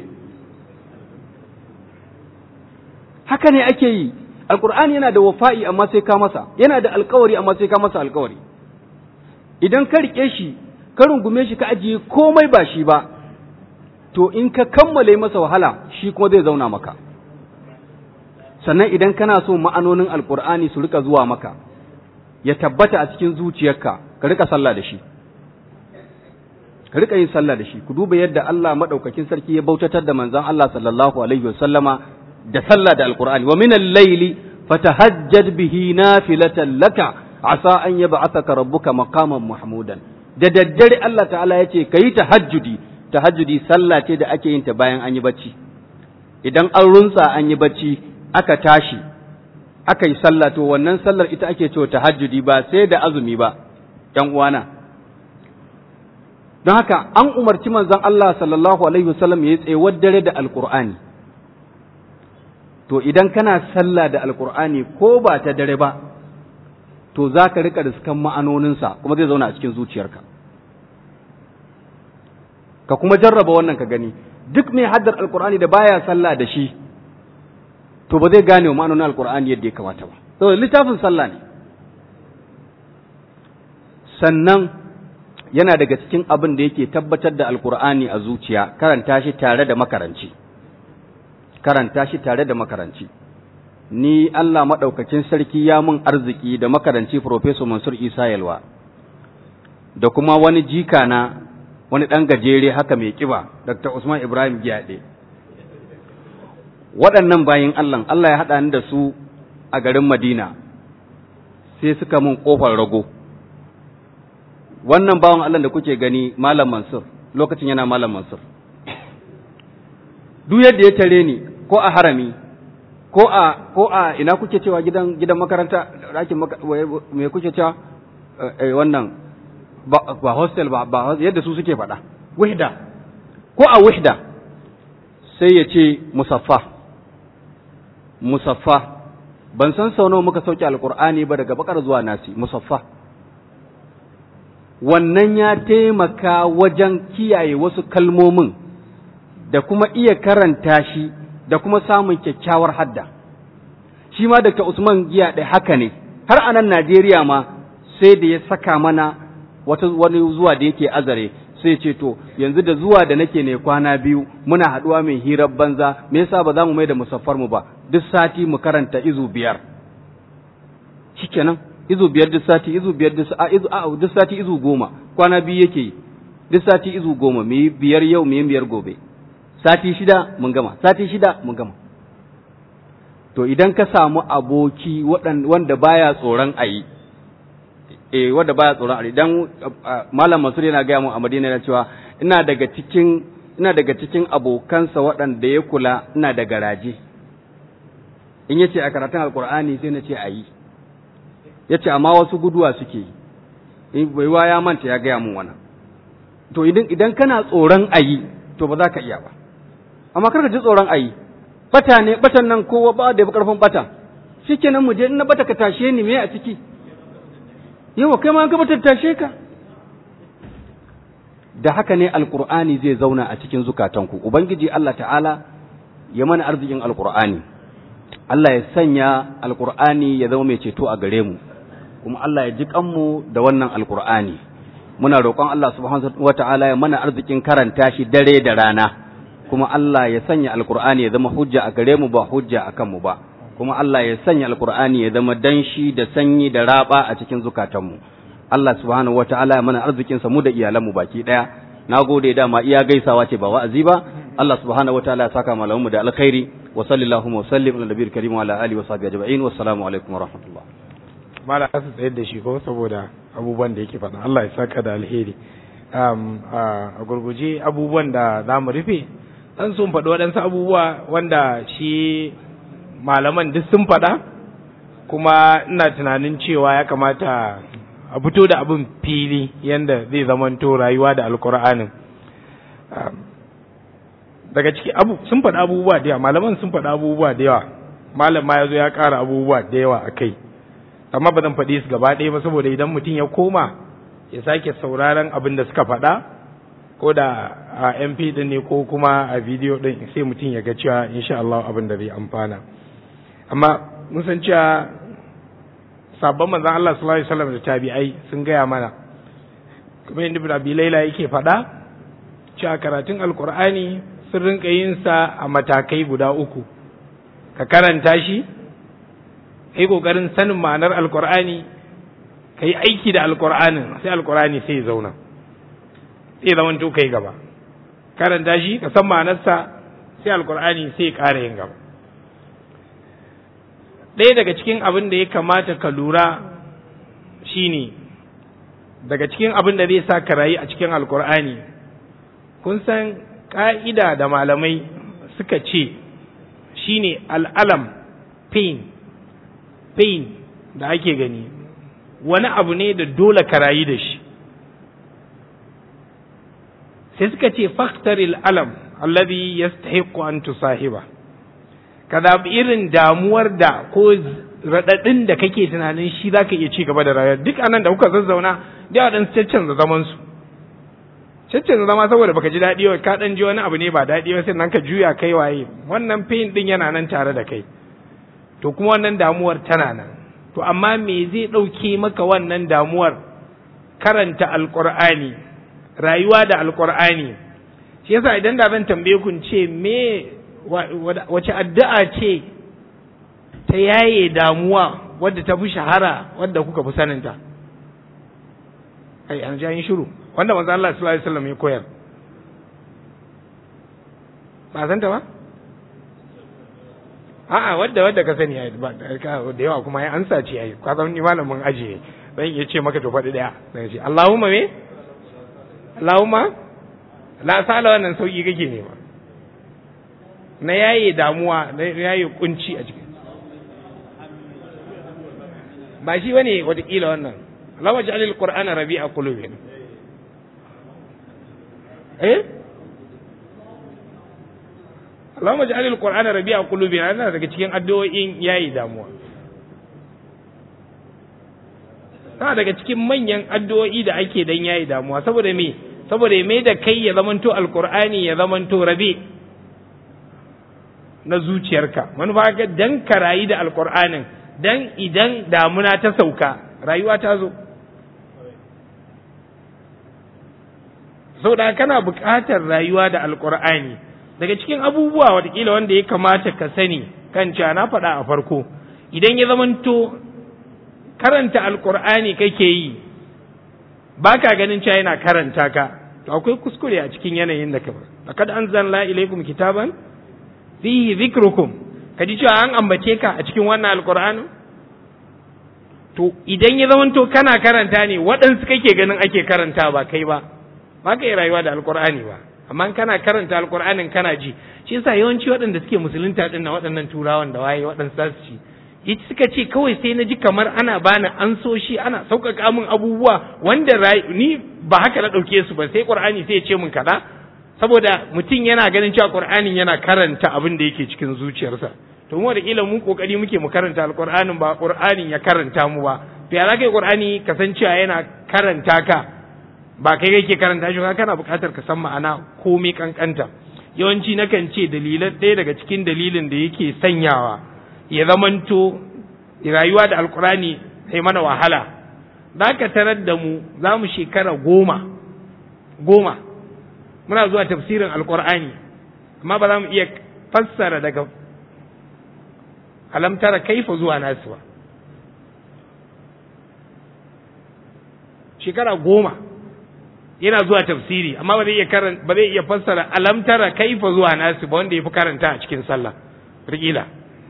haka ne ake yi alkur'ani yana da wafa'i amma sai ka masa yana da alkawari amma sai ka masa alkawari idan ka rike shi ka rungume shi ka ajiye komai ba shi ba to in ka kammale masa wahala shi kuma zai zauna maka sannan idan kana so ma'anonin alkur'ani su rika zuwa maka ya tabbata a cikin zuciyarka ka rika sallah da shi ka rika yin sallah da shi ku duba yadda Allah madaukakin sarki ya bautatar da manzon Allah sallallahu alaihi wasallama da sallah da alqur'ani wa min al-layli fatahajjad bihi nafilatan laka asa an yab'athaka rabbuka maqaman mahmudan da daddare Allah ta'ala yace kayi tahajjudi tahajjudi sallah ce da ake yin ta bayan an yi bacci idan an runtsa an yi bacci aka tashi aka yi sallah to wannan sallar ita ake cewa tahajjudi ba sai da azumi ba ‘yan uwana don haka an umarci manzon Allah sallallahu alaihi wasallam ya yi tsayuwar dare da alkur'ani to idan kana sallah da alkur'ani ko ba ta dare ba to za ka rika riskan ma'anoninsa kuma zai zauna a cikin zuciyarka ka kuma jarraba wannan ka gani duk mai haddar alkur'ani da baya sallah da shi to ba zai gane wa ma'anonin alkur'ani yadda ya kamata ba saboda littafin sallah ne sannan yana daga cikin abin da yake tabbatar da alkur'ani a zuciya karanta shi tare da makaranci karanta shi tare da makaranci ni Allah maɗaukakin sarki ya mun arziki da makaranci Professor Mansur Isa Yalwa da kuma wani jika na wani ɗan gajere haka mai ƙiba Dr. Usman Ibrahim Giyaɗe waɗannan bayin Allah Allah ya haɗa ni da su a garin Madina sai suka mun ƙofar rago wannan bawan Allah da kuke gani Malam Mansur lokacin yana Malam Mansur duk yadda ya tare ni ko a harami ko a ko a ina kuke cewa gidan gidan makaranta ɗakin me kuke cewa wannan ba hostel ba ba yadda su suke faɗa wihda ko a wihda sai ya ce musaffa musaffa ban san sau nawa muka sauke alkur'ani ba daga bakar zuwa nasi musaffa wannan ya taimaka wajen kiyaye wasu kalmomin da kuma iya karanta shi da kuma samun kyakkyawar hadda shi ma Dr. Usman giya ɗaya haka ne har a nan Najeriya ma sai da ya saka mana wata wani zuwa da yake azare sai ce to yanzu da zuwa da nake ne kwana biyu muna haɗuwa mai hirar banza me yasa ba za mu mai da musaffar mu ba duk sati mu karanta izu biyar shikenan izu biyar duk sati izu biyar duk a izu a duk sati izu goma kwana biyu yake duk sati izu goma mu yi biyar yau mu yi biyar gobe sati shida mun gama sati shida mun gama to idan ka samu aboki wanda baya tsoron ayi eh wanda baya tsoron ayi dan malam Mansur yana ga mu a Madina yana cewa ina daga cikin ina daga cikin abokansa waɗanda ya kula ina da garaje in yace a karatun alkur'ani sai na ce ayi yace amma wasu guduwa suke yi baiwa ya manta ya gaya mun wannan to idan idan kana tsoron ayi to ba za ka iya ba amma kar ka ji tsoron ayi bata ne batan nan kowa ba da karfin bata shikenan mu je in na bata ka tashe ni me a ciki yawa kai ma ka bata tashe ka da haka ne alqur'ani zai zauna a cikin zukatanku ubangiji Allah ta'ala ya mana arzikin alqur'ani Allah ya sanya alqur'ani ya zama mai ceto a gare mu kuma Allah ya ji kanmu da wannan alqur'ani muna roƙon Allah subhanahu wa ta'ala ya mana arzikin karanta shi dare da rana kuma Allah ya sanya alkur'ani ya zama hujja a gare mu ba hujja a kanmu ba kuma Allah ya sanya alkur'ani ya zama danshi da sanyi da raba a cikin zukatanmu Allah subhanahu wataala ya mana arzikin sa mu da iyalanmu baki daya nagode dama iya gaisawa ce ba wa'azi ba Allah subhanahu wataala ya saka malamu da alkhairi wa sallallahu wa sallim ala nabiyil karim wa ala alihi wa sahbihi ajma'in wassalamu alaikum wa rahmatullah mala su tsayar da shi ko saboda abubuwan da yake faɗa Allah ya saka da alheri a gurguje abubuwan da za mu rufe dan sun faɗi waɗansu abubuwa wanda shi malaman duk sun faɗa kuma ina tunanin cewa ya kamata a fito da abin fili yadda zai zamanto rayuwa da alkur'anin daga ciki abu sun faɗi abubuwa da yawa malaman sun faɗi abubuwa da yawa malam ma ya zo ya ƙara abubuwa da yawa a kai amma ba zan faɗi su gaba ɗaya ba saboda idan mutum ya koma ya sake sauraron abin da suka faɗa ko da a mp din ne ko kuma a bidiyo din sai mutum ya ga cewa insha Allah abin da zai amfana amma mun san cewa sabon manzon Allah sallallahu alaihi wasallam da tabi'ai sun gaya mana kuma yadda ibn abi laila yake faɗa cewa karatun alqur'ani sun rinka yin sa a matakai guda uku ka karanta shi kai kokarin sanin ma'anar alqur'ani kai aiki da alqur'anin sai alqur'ani sai ya zauna sai zaman to kai gaba karanta shi ka san ma'anarsa sai alkur'ani sai ya ƙara yin gaba ɗaya daga cikin abin da ya kamata ka lura shine daga cikin abin da zai sa ka rayu a cikin alkur'ani kun san ƙa'ida da malamai suka ce shine al'alam pain pain da ake gani wani abu ne da dole ka rayu da shi sai suka ce faktaril alam alladhi yastahiqu an tusahiba ka zaɓi irin damuwar da ko raɗaɗin da kake tunanin shi za ka iya ci gaba da rayuwa duk anan da kuka zazzauna da waɗansu caccanza zaman su caccanza zama saboda baka ji daɗi wa ka ɗan ji wani abu ne ba daɗi ba sai nan ka juya kai waye wannan pain ɗin yana nan tare da kai to kuma wannan damuwar tana nan to amma me zai ɗauke maka wannan damuwar karanta alƙur'ani rayuwa da alkur'ani shi yasa idan da zan tambaye kun ce me wace addu'a ce ta yaye damuwa wadda ta fi shahara wadda kuka fi saninta ai an ji an shiru wanda manzo Allah sallallahu alaihi wasallam ya koyar ba san ta ba a'a wadda wadda ka sani ai da yawa kuma ya ansa ce ai ka san ni malamin ajiye zan iya ce maka to faɗi daya zan ce Allahumma me Allahumma la sala wannan sauki kake nema na yaye damuwa na yaye kunci a cikin ba shi bane watakila wannan Allah waje alil qur'ana rabi'a qulubina eh Allah waje alil qur'ana rabi'a qulubina yana daga cikin addu'o'in yayi damuwa tana daga cikin manyan addu'o'i da ake dan yayi damuwa saboda me saboda ya mai da kai ya zamanto alqur'ani ya zamanto rabi na zuciyarka manufa ga dan ka rayu da alqur'anin dan idan damuna ta sauka rayuwa ta zo saboda kana buƙatar rayuwa da alqur'ani daga cikin abubuwa watakila wanda ya kamata ka sani kan cewa na faɗa a farko idan ya zamanto karanta alkur'ani kake yi ba ka ganin cewa yana karanta ka to akwai kuskure a cikin yanayin da ka laqad anzalna ilaykum kitaban fihi dhikrukum ka ji cewa an ambace ka a cikin wannan alkur'ani to idan ya zamanto kana karanta ne waɗansu kake ganin ake karanta ba kai ba ba ka yi rayuwa da alkur'ani ba amma kana karanta alkur'anin kana ji shi yasa yawanci waɗanda suke musulunta ɗin na waɗannan turawan da waye waɗansu za su ci yace suka ce kawai sai na ji kamar ana bani an so shi ana sauƙaƙa min abubuwa wanda ni ba haka na ɗauke su ba sai ƙur'ani sai ya ce min kaza saboda mutum yana ganin cewa ƙur'anin yana karanta abin da yake cikin zuciyarsa to mu da kila mu kokari muke mu karanta alƙur'anin ba ƙur'anin ya karanta mu ba to ya zaka yi ƙur'ani kasancewa yana karanta ka ba kai kake karanta shi ka kana buƙatar ka san ma'ana komai kankanta yawanci nakan ce dalilan ɗaya daga cikin dalilin da yake sanyawa ya zamanto rayuwa da alkurani sai mana wahala za ka tarar da mu za mu shekara goma goma muna zuwa tafsirin alkur'ani amma ba za mu iya fassara daga alamtara kaifa zuwa nasu ba shekara goma yana zuwa tafsiri amma ba zai iya ba zai iya fassara alamtara kaifa zuwa nasu ba wanda ya fi karanta a cikin sallah rigila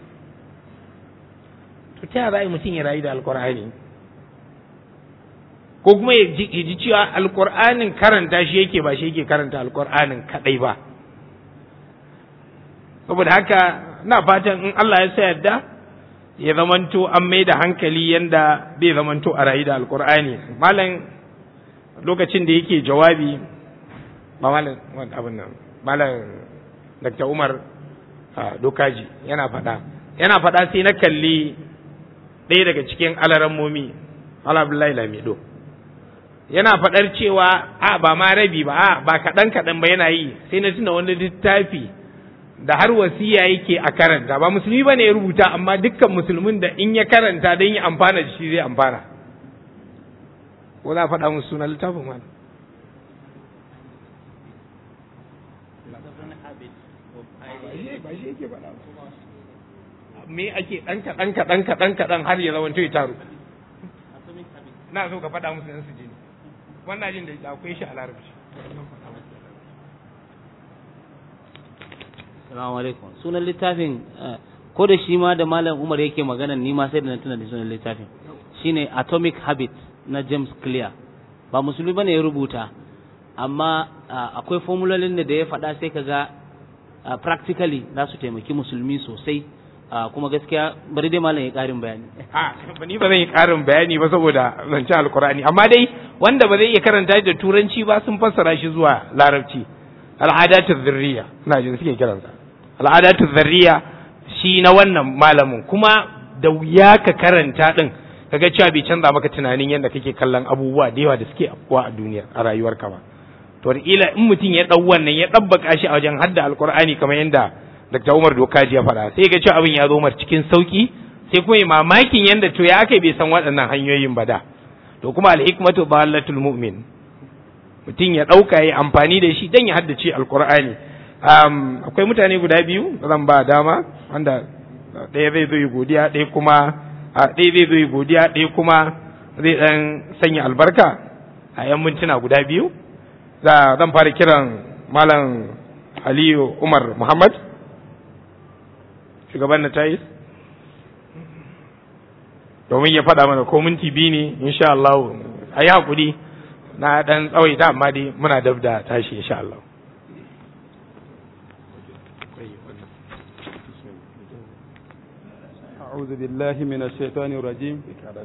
to ta za mutum ya rayu da alkur'ani ko kuma ya ji cewa alkur'anin karanta shi yake ba shi yake karanta alkur'anin kadai ba saboda haka na fatan in Allah ya sa yadda ya zamanto an mai da hankali yanda zai zamanto a rayu da alkur'ani malam lokacin da yake jawabi ba malam abin nan malam Dr. Umar Dokaji yana faɗa yana faɗa sai na kalli ɗaya daga cikin alarammomi Abdullahi Lamido yana faɗar cewa a ba ma rabi ba a ba kaɗan kaɗan ba yana yi sai na tuna wani littafi da har wasiya yake a karanta ba musulmi ba ne ya rubuta amma dukkan musulmin da in ya karanta don yi amfana da shi zai amfana ko za a faɗa musu sunan littafin ma me ake ɗan kaɗan kaɗan kaɗan kaɗan har ya zamanto ya taru na so ka faɗa musu yan su ji wannan jin da akwai shi a larabci Assalamu alaikum sunan littafin ko da shi ma da malam Umar yake magana ni ma sai da na tuna da sunan littafin shine Atomic Habit na James Clear ba musulmi bane ya rubuta amma akwai formulolin da ya faɗa sai kaga practically za su taimaki musulmi sosai kuma gaskiya bari dai malam ya ƙarin bayani a ni ba zan yi ƙarin bayani ba saboda zancen alkur'ani amma dai wanda ba zai iya karanta da turanci ba sun fassara shi zuwa larabci al'adatu zurriya ina jin suke kiransa al'adatu zurriya shi na wannan malamin kuma da wuya ka karanta din kaga cewa bai canza maka tunanin yadda kake kallon abubuwa da yawa da suke afkuwa a duniya a rayuwarka ba to ila in mutum ya dau wannan ya dabbaka shi a wajen hadda alkur'ani kamar yadda Dr. Umar Dokaji ya faɗa sai ga cewa abin ya zo mar cikin sauki sai kuma mamakin yadda to ya aka bai san waɗannan hanyoyin ba da to kuma al-hikmatu dalatul mu'min mutum ya ɗauka ya amfani da shi dan ya haddace alkur'ani um, akwai mutane guda biyu zan ba dama wanda ɗaya zai zo yi godiya ɗaya kuma ɗaya zai zo yi godiya ɗaya kuma zai ɗan sanya albarka a yan mintuna guda biyu zan fara kiran malam aliyu umar muhammad shugaban na tayis domin ya faɗa mana ko minti biyu ne insha Allah a yi haƙuri na ɗan tsawaita amma dai muna dab da tashi insha Allah أعوذ بالله من الشيطان الرجيم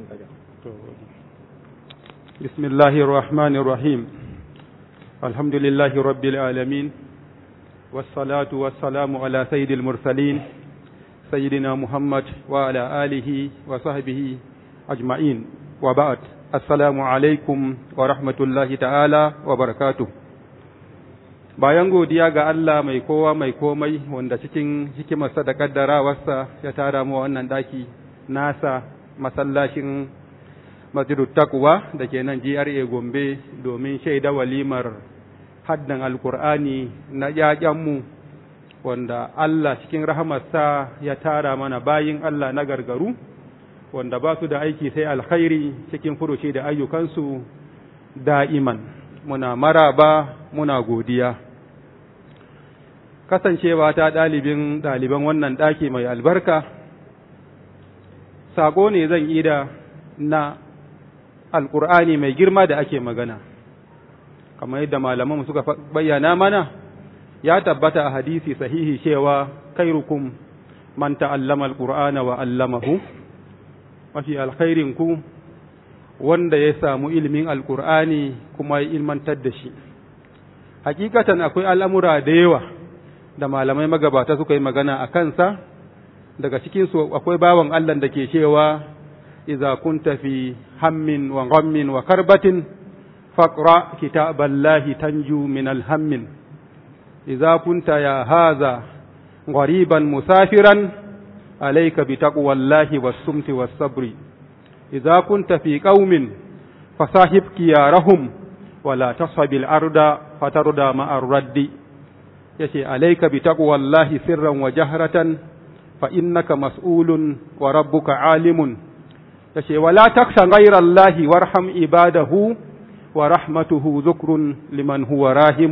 بسم الله الرحمن الرحيم الحمد لله رب العالمين والصلاة والسلام على سيد المرسلين سيدنا محمد وعلى آله وصحبه أجمعين وبعد السلام عليكم ورحمة الله تعالى وبركاته bayan godiya ga Allah mai kowa mai komai wanda cikin hikimarsa da kaddarawarsa ya tara mu wannan daki nasa masallacin masjidut takwa da ke nan GRA Gombe domin shaida walimar haddan alkur'ani na mu wanda Allah cikin rahamarsa ya tara mana bayin Allah na gargaru wanda ba su da aiki sai alkhairi cikin furuci da ayyukansu da'iman muna maraba muna godiya kasancewa ta ɗalibin ɗaliban wannan ɗaki mai albarka saƙo ne zan yi da na alƙur'ani mai girma da ake magana kamar yadda malaman suka bayyana mana ya tabbata a hadisi sahihi cewa kairukum man ta'allama alqur'ana wa 'allamahu mafi alkhairin ku wanda ya samu ilimin alqur'ani kuma ya ilmantar da shi hakikatan akwai al'amura da yawa da malamai magabata suka yi magana a kansa daga cikin su akwai bawan Allah da ke cewa idza kunta fi hammin wa ghammin wa karbatin faqra kitaballahi tanju min alhammin idza kunta ya hadha غريبا مسافرا عليك بتقوى الله والصمت والصبر إذا كنت في قوم فصاحب كيارهم ولا تصحب الأرض فتردى مع الرد يشي عليك بتقوى الله سرا وجهرة فإنك مسؤول وربك عالم يشي ولا تخشى غير الله وارحم عباده ورحمته ذكر لمن هو راهم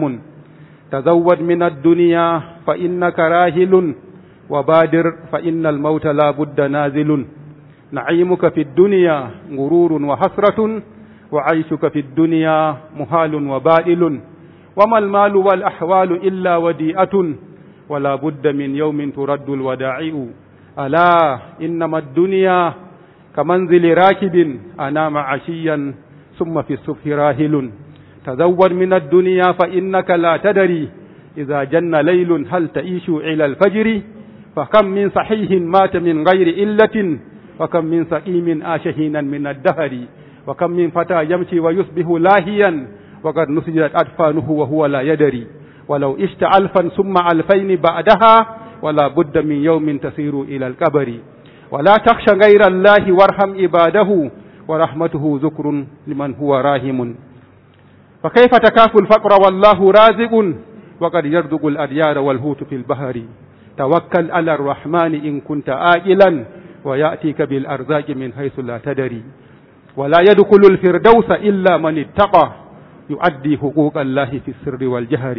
تزود من الدنيا فإنك راهل وبادر فإن الموت لا بد نازل نعيمك في الدنيا غرور وحسرة وعيشك في الدنيا محال وبائل وما المال والأحوال إلا وديئة ولا بد من يوم ترد الودائع ألا إنما الدنيا كمنزل راكب أنام عشيا ثم في الصبح راهل تزود من الدنيا فإنك لا تدري إذا جن ليل هل تعيش إلى الفجر فكم من صحيح مات من غير إلة وكم من سقيم آش حينا من الدهر وكم من فتى يمشي ويصبح لاهيا وقد نسجت أدفانه وهو لا يدري ولو اشت ألفا ثم ألفين بعدها ولا بد من يوم تسير إلى القبر ولا تخشى غير الله وارحم عباده ورحمته ذكر لمن هو راهم فكيف تكاف الفقر والله رازق وقد يرزق الأديار والهوت في البحر توكل على الرحمن إن كنت آئلا ويأتيك بالأرزاق من حيث لا تدري ولا يدخل الفردوس إلا من اتقى يؤدي حقوق الله في السر والجهر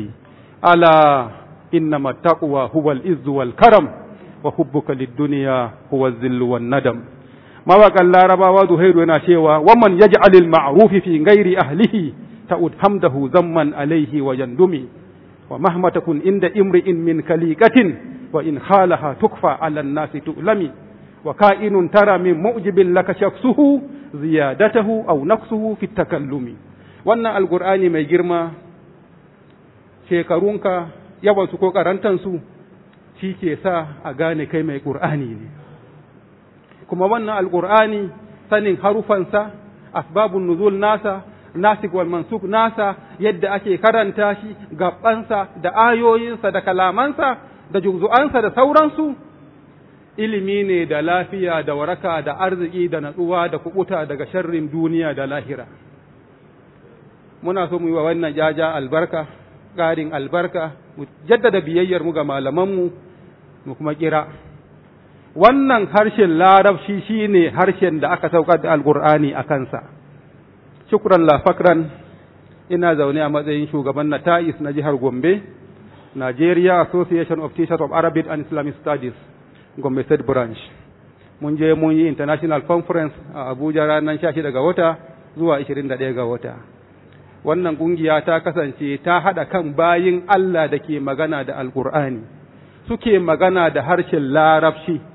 ألا إنما التقوى هو الإز والكرم وحبك للدنيا هو الذل والندم ما وقال الله ربا وذهير وناشيوا ومن يجعل المعروف في غير أهله تعود حمده ذما عليه ويندمي ومهما تكن عند امرئ من كليكة وإن خالها تكفى على الناس تؤلمي وكائن ترى من مؤجب لك شخصه زيادته أو نقصه في التكلم wannan alkur'ani mai girma shekarunka yawansu ko karantansu shi ke sa a gane kai mai ƙur'ani ne kuma wannan alkur'ani sanin harufansa asbabun nuzul nasa nasik wal mansuk nasa yadda ake karanta shi gabansa da ayoyinsa da kalamansa da juz'ansa da sauransu ilimi ne da lafiya da waraka da arziki da natsuwa da kubuta daga sharrin duniya da lahira muna so mu yi wa wannan jaja albarka ƙarin albarka mu jaddada biyayyar mu ga malamanmu mu kuma kira wannan harshen larabci shine harshen da aka saukar da alkur'ani a kansa shukran la fakran ina zaune a matsayin shugaban na ta'is na jihar gombe nigeria association of teachers of arabic and islamic studies gombe state branch mun je mun yi international conference a abuja ranar 16 ga wata zuwa 21 ga wata wannan kungiya ta kasance ta haɗa kan bayin Allah da ke magana da alkur'ani suke magana da harshen larabci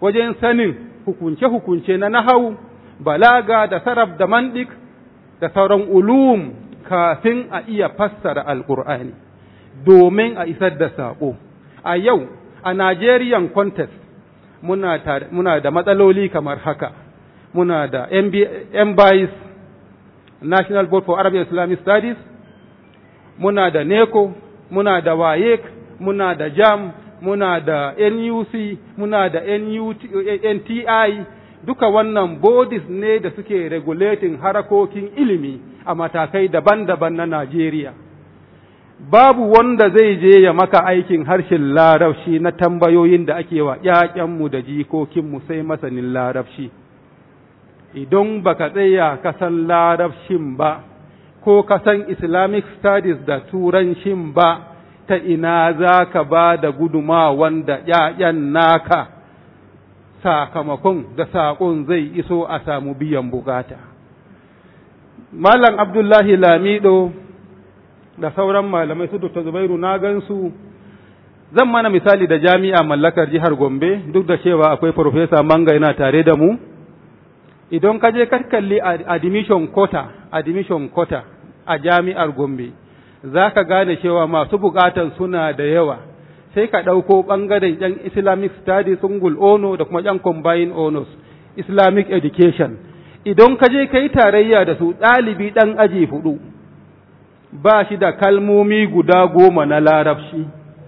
wajen sanin hukunce-hukunce na nahau balaga da sarab da mandik da sauran ulum kafin a iya fassara alkur'ani domin a isar da saƙo a yau a nigerian contest muna, muna da matsaloli kamar haka muna da mbis national board for arabic islamic studies muna da neco muna da wayek muna da jam muna da nuc muna da nti duka wannan bodies ne da suke regulating harakokin ilimi a matakai daban-daban na Najeriya. Babu wanda zai je ya maka aikin harshen larabci na tambayoyin da ake wa ‘ya'yanmu da jikokinmu sai masanin larabci. Idan baka tsaya kasan larabcin ba, ko kasan Islamic studies da turancin ba, ta ina za ka ba da guduma wanda ‘ya'yan naka sakamakon da saƙon zai iso a samu biyan bukata. Malam Abdullahi Lamido da sauran malamai su Dr. Zubairu na gansu zan mana misali da jami'a mallakar jihar Gombe duk da cewa akwai Profesa Manga yana tare da mu. Idan ka je kalli admission quota, admission quota a jami'ar Gombe, za ka gane cewa masu bukatan suna da yawa. sai ka ɗauko ɓangaren ‘yan Islamic Studies Sungul Ono da kuma ‘yan Combined Honors Islamic Education. Idan ka je ka yi tarayya da su ɗalibi ɗan aji hudu, ba shi da kalmomi guda goma na larabci.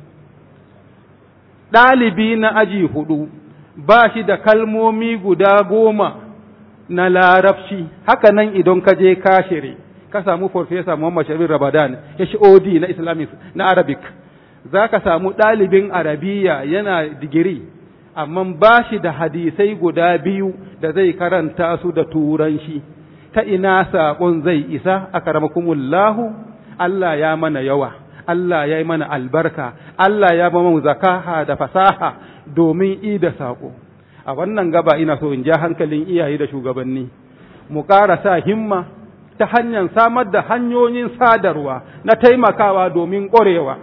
Ɗalibi na aji hudu, ba shi da kalmomi guda goma na larabci. Haka nan idan ka je kashire, ka samu Farfesa Muhammad Shabir Ramadan, HOD na Islamic na Arabic. za ka samu ɗalibin arabiya yana digiri, amma ba shi da hadisai guda biyu da zai karanta su da turanci, ta ina saƙon zai isa a karamakumullahu, Allah ya mana yawa, Allah ya yi mana albarka, Allah ya ba mu zakaha da fasaha domin i da saƙo. A wannan gaba ina so in ja hankalin iyaye da shugabanni, mu ƙara sa himma ta hanyar samar da hanyoyin sadarwa na taimakawa domin ƙwarewa.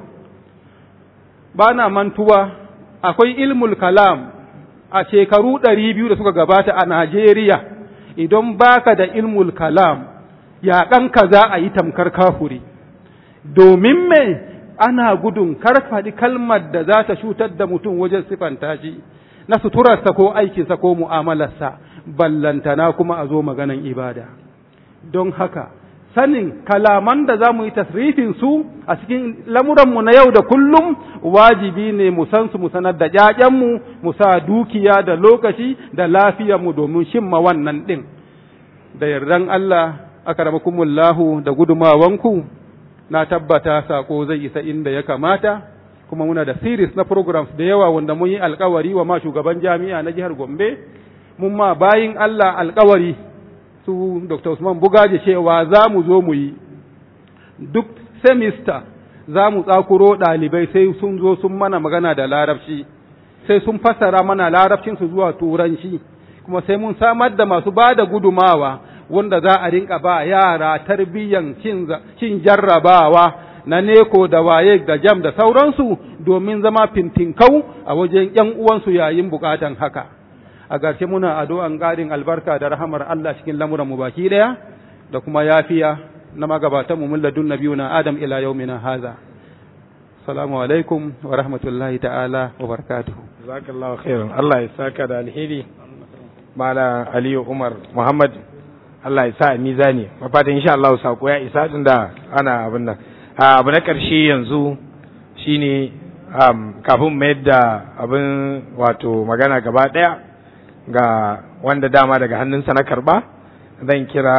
ba na mantuwa akwai ilmul kalam a shekaru ɗari biyu da suka gabata a Najeriya idan baka da ilmul kalam yaƙanka za a yi tamkar kafuri domin me ana gudun karfaɗi kalmar da za ta cutar da mutum wajen sifanta shi na suturarsa ko aikinsa ko mu'amalarsa ballantana kuma a zo maganan ibada don haka sanin kalaman da za mu yi tasrifin su a cikin lamuranmu na yau da kullum wajibi ne mu san su mu sanar da ƴaƴanmu mu sa dukiya da lokaci da lafiyarmu domin shimma wannan ɗin da yardan Allah akramakumullahu da gudumawanku na tabbata sako zai isa inda ya kamata kuma muna da series na programs da yawa wanda mun yi alkawari wa ma shugaban jami'a na jihar Gombe mun ma bayin Allah alkawari su Dr. Usman Bugaje cewa za mu zo mu yi duk semester za mu tsakuro ɗalibai sai sun zo sun mana magana da larabci sai sun fassara mana larabcinsu zuwa turanci kuma sai mun samar da masu ba da gudumawa wanda za a rinka ba yara tarbiyyan cin jarrabawa na neko da waye da jam da sauransu domin zama fintinkau a wajen ‘yan uwansu yayin bukatan haka. a garshe muna addu'an ƙarin albarka da rahamar Allah cikin lamuran mu baki ɗaya da kuma yafiya na magabatan mu mulladun nabiyuna Adam ila yaumina haza salamu alaikum wa rahmatullahi ta'ala wa barakatuhu jazakallahu khairan Allah ya saka da alheri mala Aliyu Umar Muhammad Allah ya sa a mizani mafatan insha Allah sako ya isa tun da ana abin nan abu na ƙarshe yanzu shine kafin mayar da abin wato magana gaba ɗaya ga wanda dama daga hannunsa na karba zan kira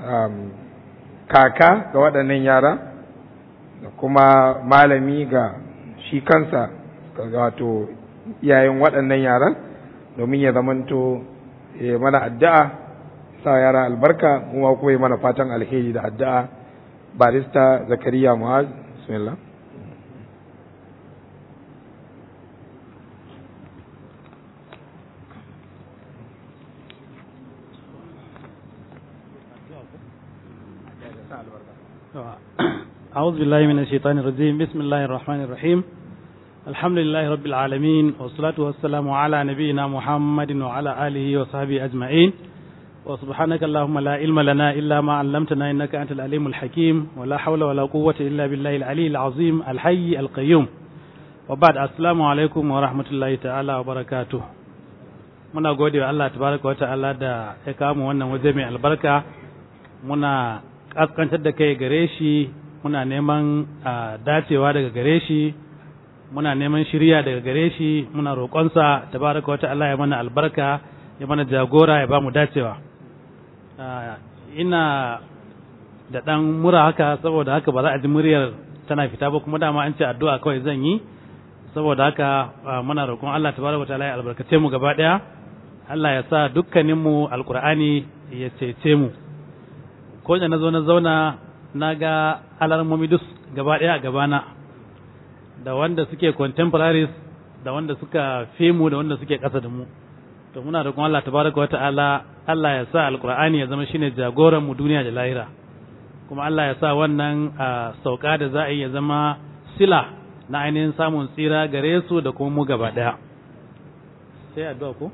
kaka ga waɗannan yara da kuma malami ga shi kansa wato iyayen waɗannan yaran domin ya zamanto ya mana addu'a sa yara albarka kuma kuma ya mana fatan alheri da addu'a barista zakariya mu'az bismillah أعوذ بالله من الشيطان الرجيم بسم الله الرحمن الرحيم الحمد لله رب العالمين والصلاة والسلام على نبينا محمد وعلى آله وصحبه أجمعين وسبحانك اللهم لا علم لنا إلا ما علمتنا إنك أنت العليم الحكيم ولا حول ولا قوة إلا بالله العلي العظيم الحي القيوم وبعد السلام عليكم ورحمة الله تعالى وبركاته muna gode wa Allah tabaraka wa ta'ala da ya kawo mu wannan waje mai albarka muna kaskantar da kai gare shi muna neman dacewa daga gare shi muna neman shirya daga gare shi muna roƙonsa tabaraka wa ta'ala ya mana albarka ya mana jagora ya ba mu dacewa ina da ɗan mura haka saboda haka ba za a ji muryar tana fita ba kuma dama an ce addu'a kawai zan yi saboda haka muna roƙon Allah tabaraka wa ta'ala ya albarkace mu gaba ɗaya Allah ya sa dukkaninmu alkur'ani ya cece mu ko da na zo na zauna na ga alarmomi duk gaba ɗaya a gabana da wanda suke contemporaries da wanda suka fi mu da wanda suke ƙasa da mu to muna da kuma Allah tabaraka wa ta'ala Allah ya sa alkur'ani ya zama shine jagoran mu duniya da lahira kuma Allah ya sa wannan sauka da za a yi ya zama sila na ainihin samun tsira gare su da kuma mu gaba ɗaya sai addu'a ko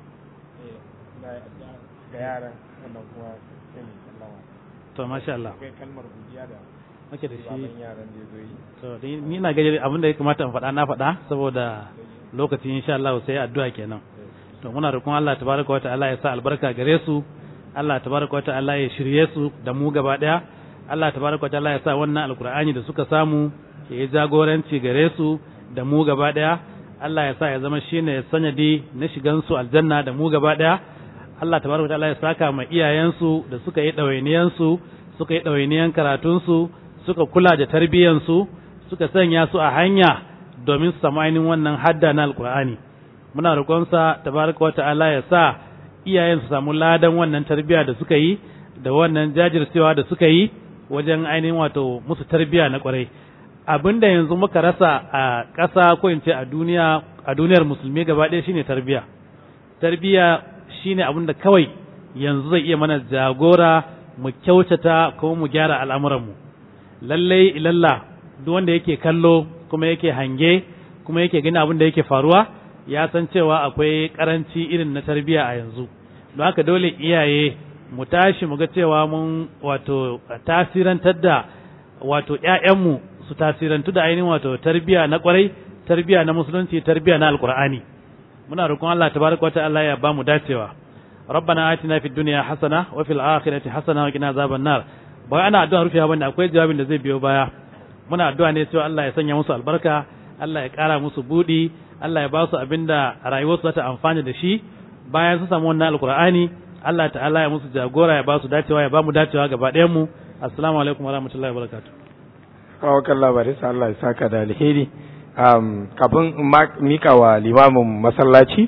ga yaran wannan kuma sai mu sallama to masha Allah akwai kalmar godiya da ake da shi baban yaran da zo yi to ni na gaji abin da ya kamata in faɗa na faɗa saboda lokacin insha Allah sai addu'a kenan to muna roƙon Allah tabaraka wa ta'ala ya sa albarka gare su Allah tabaraka wa ta'ala ya shirye su da mu gaba daya Allah tabaraka wa ta'ala ya sa wannan alkur'ani da suka samu ya yi jagoranci gare su da mu gaba daya Allah ya sa ya zama shine sanadi na shigan su aljanna da mu gaba daya Allah tabaraka wa ta'ala ya saka ma iyayensu da suka yi ɗawainiyansu suka yi ɗawainiyan karatunsu suka kula da tarbiyyansu suka sanya su a hanya domin su samu ainihin wannan hadda na alkur'ani muna roƙonsa tabaraka wa ta'ala ya sa iyayen su samu ladan wannan tarbiyya da suka yi da wannan jajircewa da suka yi wajen ainihin wato musu tarbiyya na kwarai abinda yanzu muka rasa a ƙasa ko in ce a duniya a duniyar musulmi gaba ɗaya shine tarbiyya tarbiyya shine abin da kawai yanzu zai iya mana jagora mu kyautata kuma mu gyara al'amuranmu lallai ilalla duk wanda yake kallo kuma yake hange kuma yake gani abin da yake faruwa ya san cewa akwai karanci irin na tarbiyya a yanzu don haka dole iyaye mu tashi mu ga cewa mun wato tasirantar da wato ƴaƴanmu su tasirantu da ainihin wato tarbiyya na kwarai tarbiyya na musulunci tarbiyya na alkur'ani muna roƙon Allah tabaraka wa ta'ala ya ba mu dacewa ربنا آتنا في الدنيا حسنة وفي الآخرة حسنة وقنا عذاب النار ba ana addu'a rufewa bane akwai jawabin da zai biyo baya muna addu'a ne cewa Allah ya sanya musu albarka Allah ya ƙara musu budi Allah ya ba su abinda rayuwarsu za ta amfana da shi bayan sun samu wannan alkur'ani Allah ta'ala ya musu jagora ya ba su dacewa ya ba mu dacewa gaba ɗayan mu assalamu alaikum wa rahmatullahi wa barakatuh kawo kan labarin sa Allah ya saka da alheri um, kafin mika wa limamin masallaci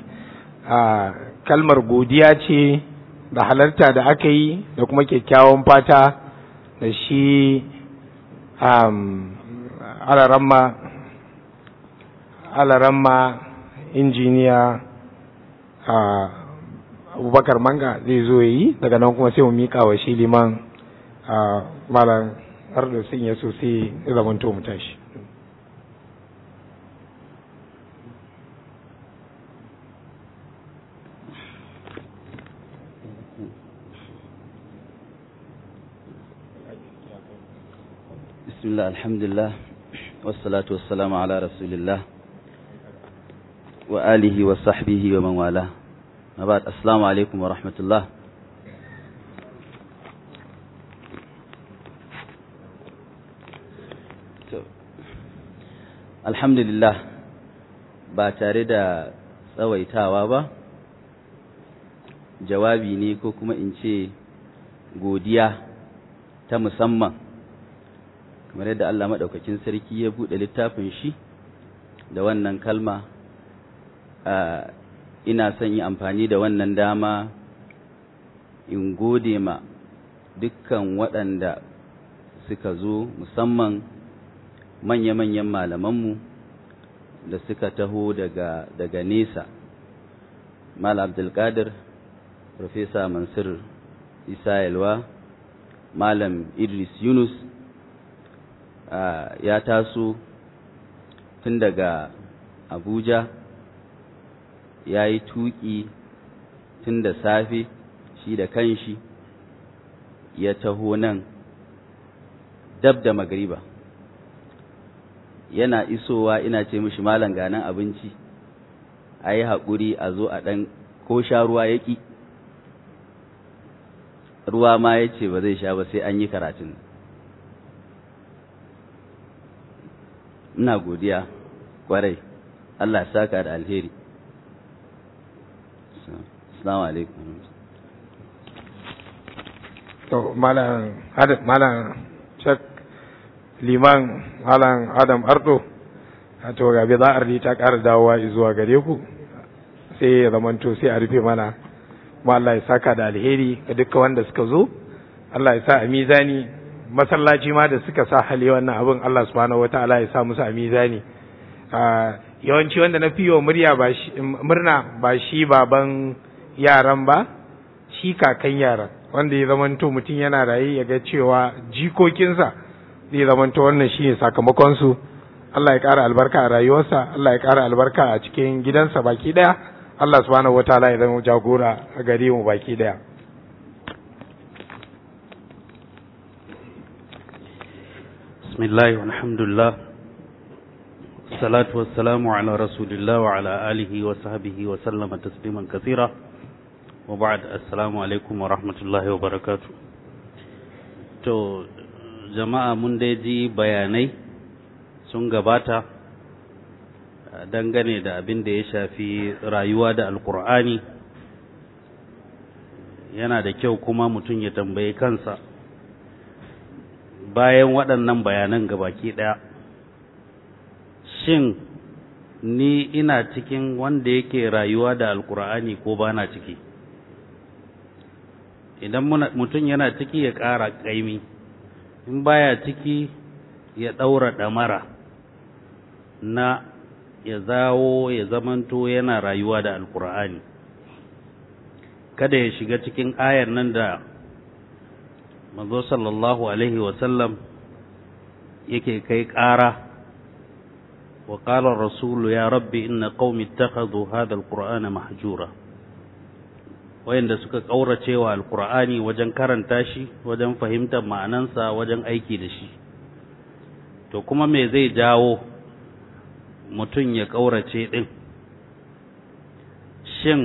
a kalmar godiya ce da halarta da aka yi da kuma kyakkyawan fata da shi um, alaramma alaramma injiniya a abubakar manga zai zo yi daga nan kuma sai mu mika wa shi liman a malam har da sun ya sosai zamanto mu tashi بسم الله الحمد لله والصلاة والسلام على رسول الله وآله وصحبه ومن والاه ما بعد السلام عليكم ورحمة الله الحمد لله ba tare da tsawaitawa ba jawabi ne ko kuma in ce godiya ta musamman kamar yadda Allah maɗaukakin sarki ya buɗe littafin shi da wannan kalma ina son yi amfani da wannan dama in gode ma dukkan waɗanda suka zo musamman manya-manyan malamanmu da suka taho daga, daga nesa Malam Abdulkadir Profesa Mansur Isa Yalwa Malam Idris Yunus Uh, ya taso tun daga abuja ya yi tuƙi tun da safe shi da kanshi ya taho nan dab da magariba yana isowa ina ce mishi malam ganan abinci a yi haƙuri a zo a ɗan ko sha ruwa ya ƙi ruwa ma ya ce ba zai sha ba sai an yi karatun ina godiya kwarai Allah saka da alheri assalamu alaikum to malam adam malam shek liman malam adam ardo to gabe za a ta ƙara dawowa zuwa gare ku sai ya zamanto sai a rufe mana kuma Allah ya saka da alheri ga duka wanda suka zo Allah ya sa a mizani masallaci ma da suka sa hali wannan abin Allah subhanahu wataala ya sa musu a mizani yawanci wanda na fi wa murya ba shi murna ba shi baban yaran ba shi kakan yaran wanda ya zamanto mutum yana raye ya ga cewa jikokinsa zai zamanto wannan shine sakamakon su Allah ya ƙara albarka a rayuwarsa Allah ya ƙara albarka a cikin gidansa baki daya Allah subhanahu wataala ya zama jagora a gare mu baki daya بسم الله والحمد لله والصلاة والسلام على رسول الله وعلى آله وصحبه وسلم تسليما كثيرا وبعد السلام عليكم ورحمة الله وبركاته to jama'a mun dai ji bayanai sun gabata dangane da abin da ya shafi rayuwa da alkur'ani yana da kyau kuma mutum ya tambayi kansa bayan waɗannan bayanan gabaki ɗaya shin ni ina cikin wanda yake rayuwa da alkur'ani ko ba na ciki idan mutum yana ciki ya ƙara ƙaimi in baya ciki ya ɗaura ɗamara na ya zawo ya zamanto yana rayuwa da alkur'ani kada ya shiga cikin ayar nan da manzo sallallahu alaihi wasallam yake kai ƙara wa qala rasulu ya rabbi inna qaumi ittakhadhu hadha alqur'ana mahjura wayanda suka kaurace wa alqur'ani wajen karanta shi wajen fahimtar ma'anansa wajen aiki da shi to kuma me zai jawo mutum ya kaurace din shin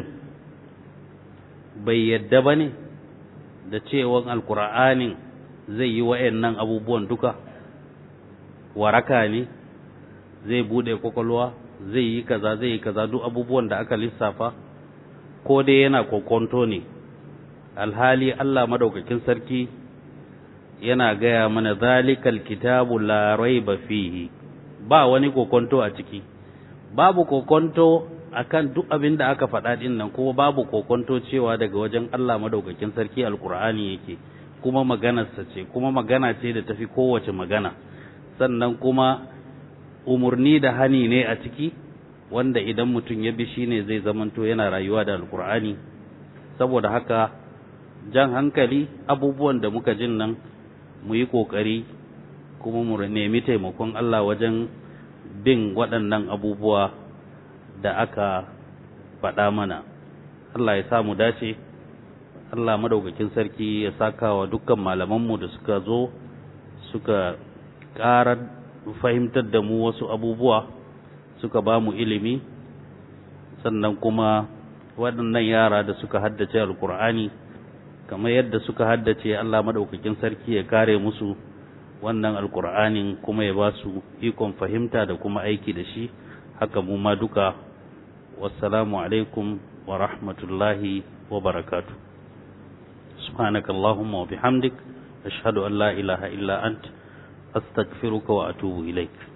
bai yadda ba ne da cewan alkur'anin zai yi wa'annan abubuwan duka waraka ne zai bude kwakwalwa zai yi kaza zai yi kaza duk abubuwan da aka lissafa ko dai yana kokonto ne alhali Allah madaukakin sarki yana gaya mana zalikal kitabu la raiba fihi ba wani kokonto a ciki babu kokonto akan duk abin da aka faɗa ɗin nan kuma babu kokonto cewa daga wajen Allah madaukakin sarki alkur'ani yake kuma maganarsa ce kuma magana ce da tafi kowace magana sannan kuma umurni da hani ne a ciki wanda idan mutum ya bi shi ne zai zamanto yana rayuwa da alkur'ani saboda haka jan hankali abubuwan da muka jin nan mu yi ƙoƙari kuma mu nemi taimakon Allah wajen bin waɗannan abubuwa da aka faɗa mana Allah ya samu dace Allah madaukakin sarki ya saka wa dukkan malamanmu da suka zo suka ƙara fahimtar da mu wasu abubuwa suka ba mu ilimi sannan kuma waɗannan yara da suka haddace alkur'ani kamar yadda suka haddace Allah madaukakin sarki ya kare musu wannan alkur'anin kuma ya ba su ikon fahimta da kuma aiki da shi haka mu ma duka wassalamu alaikum wa rahmatullahi wa barakatu subhanaka allahumma wa bihamdik ashhadu an la ilaha illa ant astaghfiruka wa atubu ilaik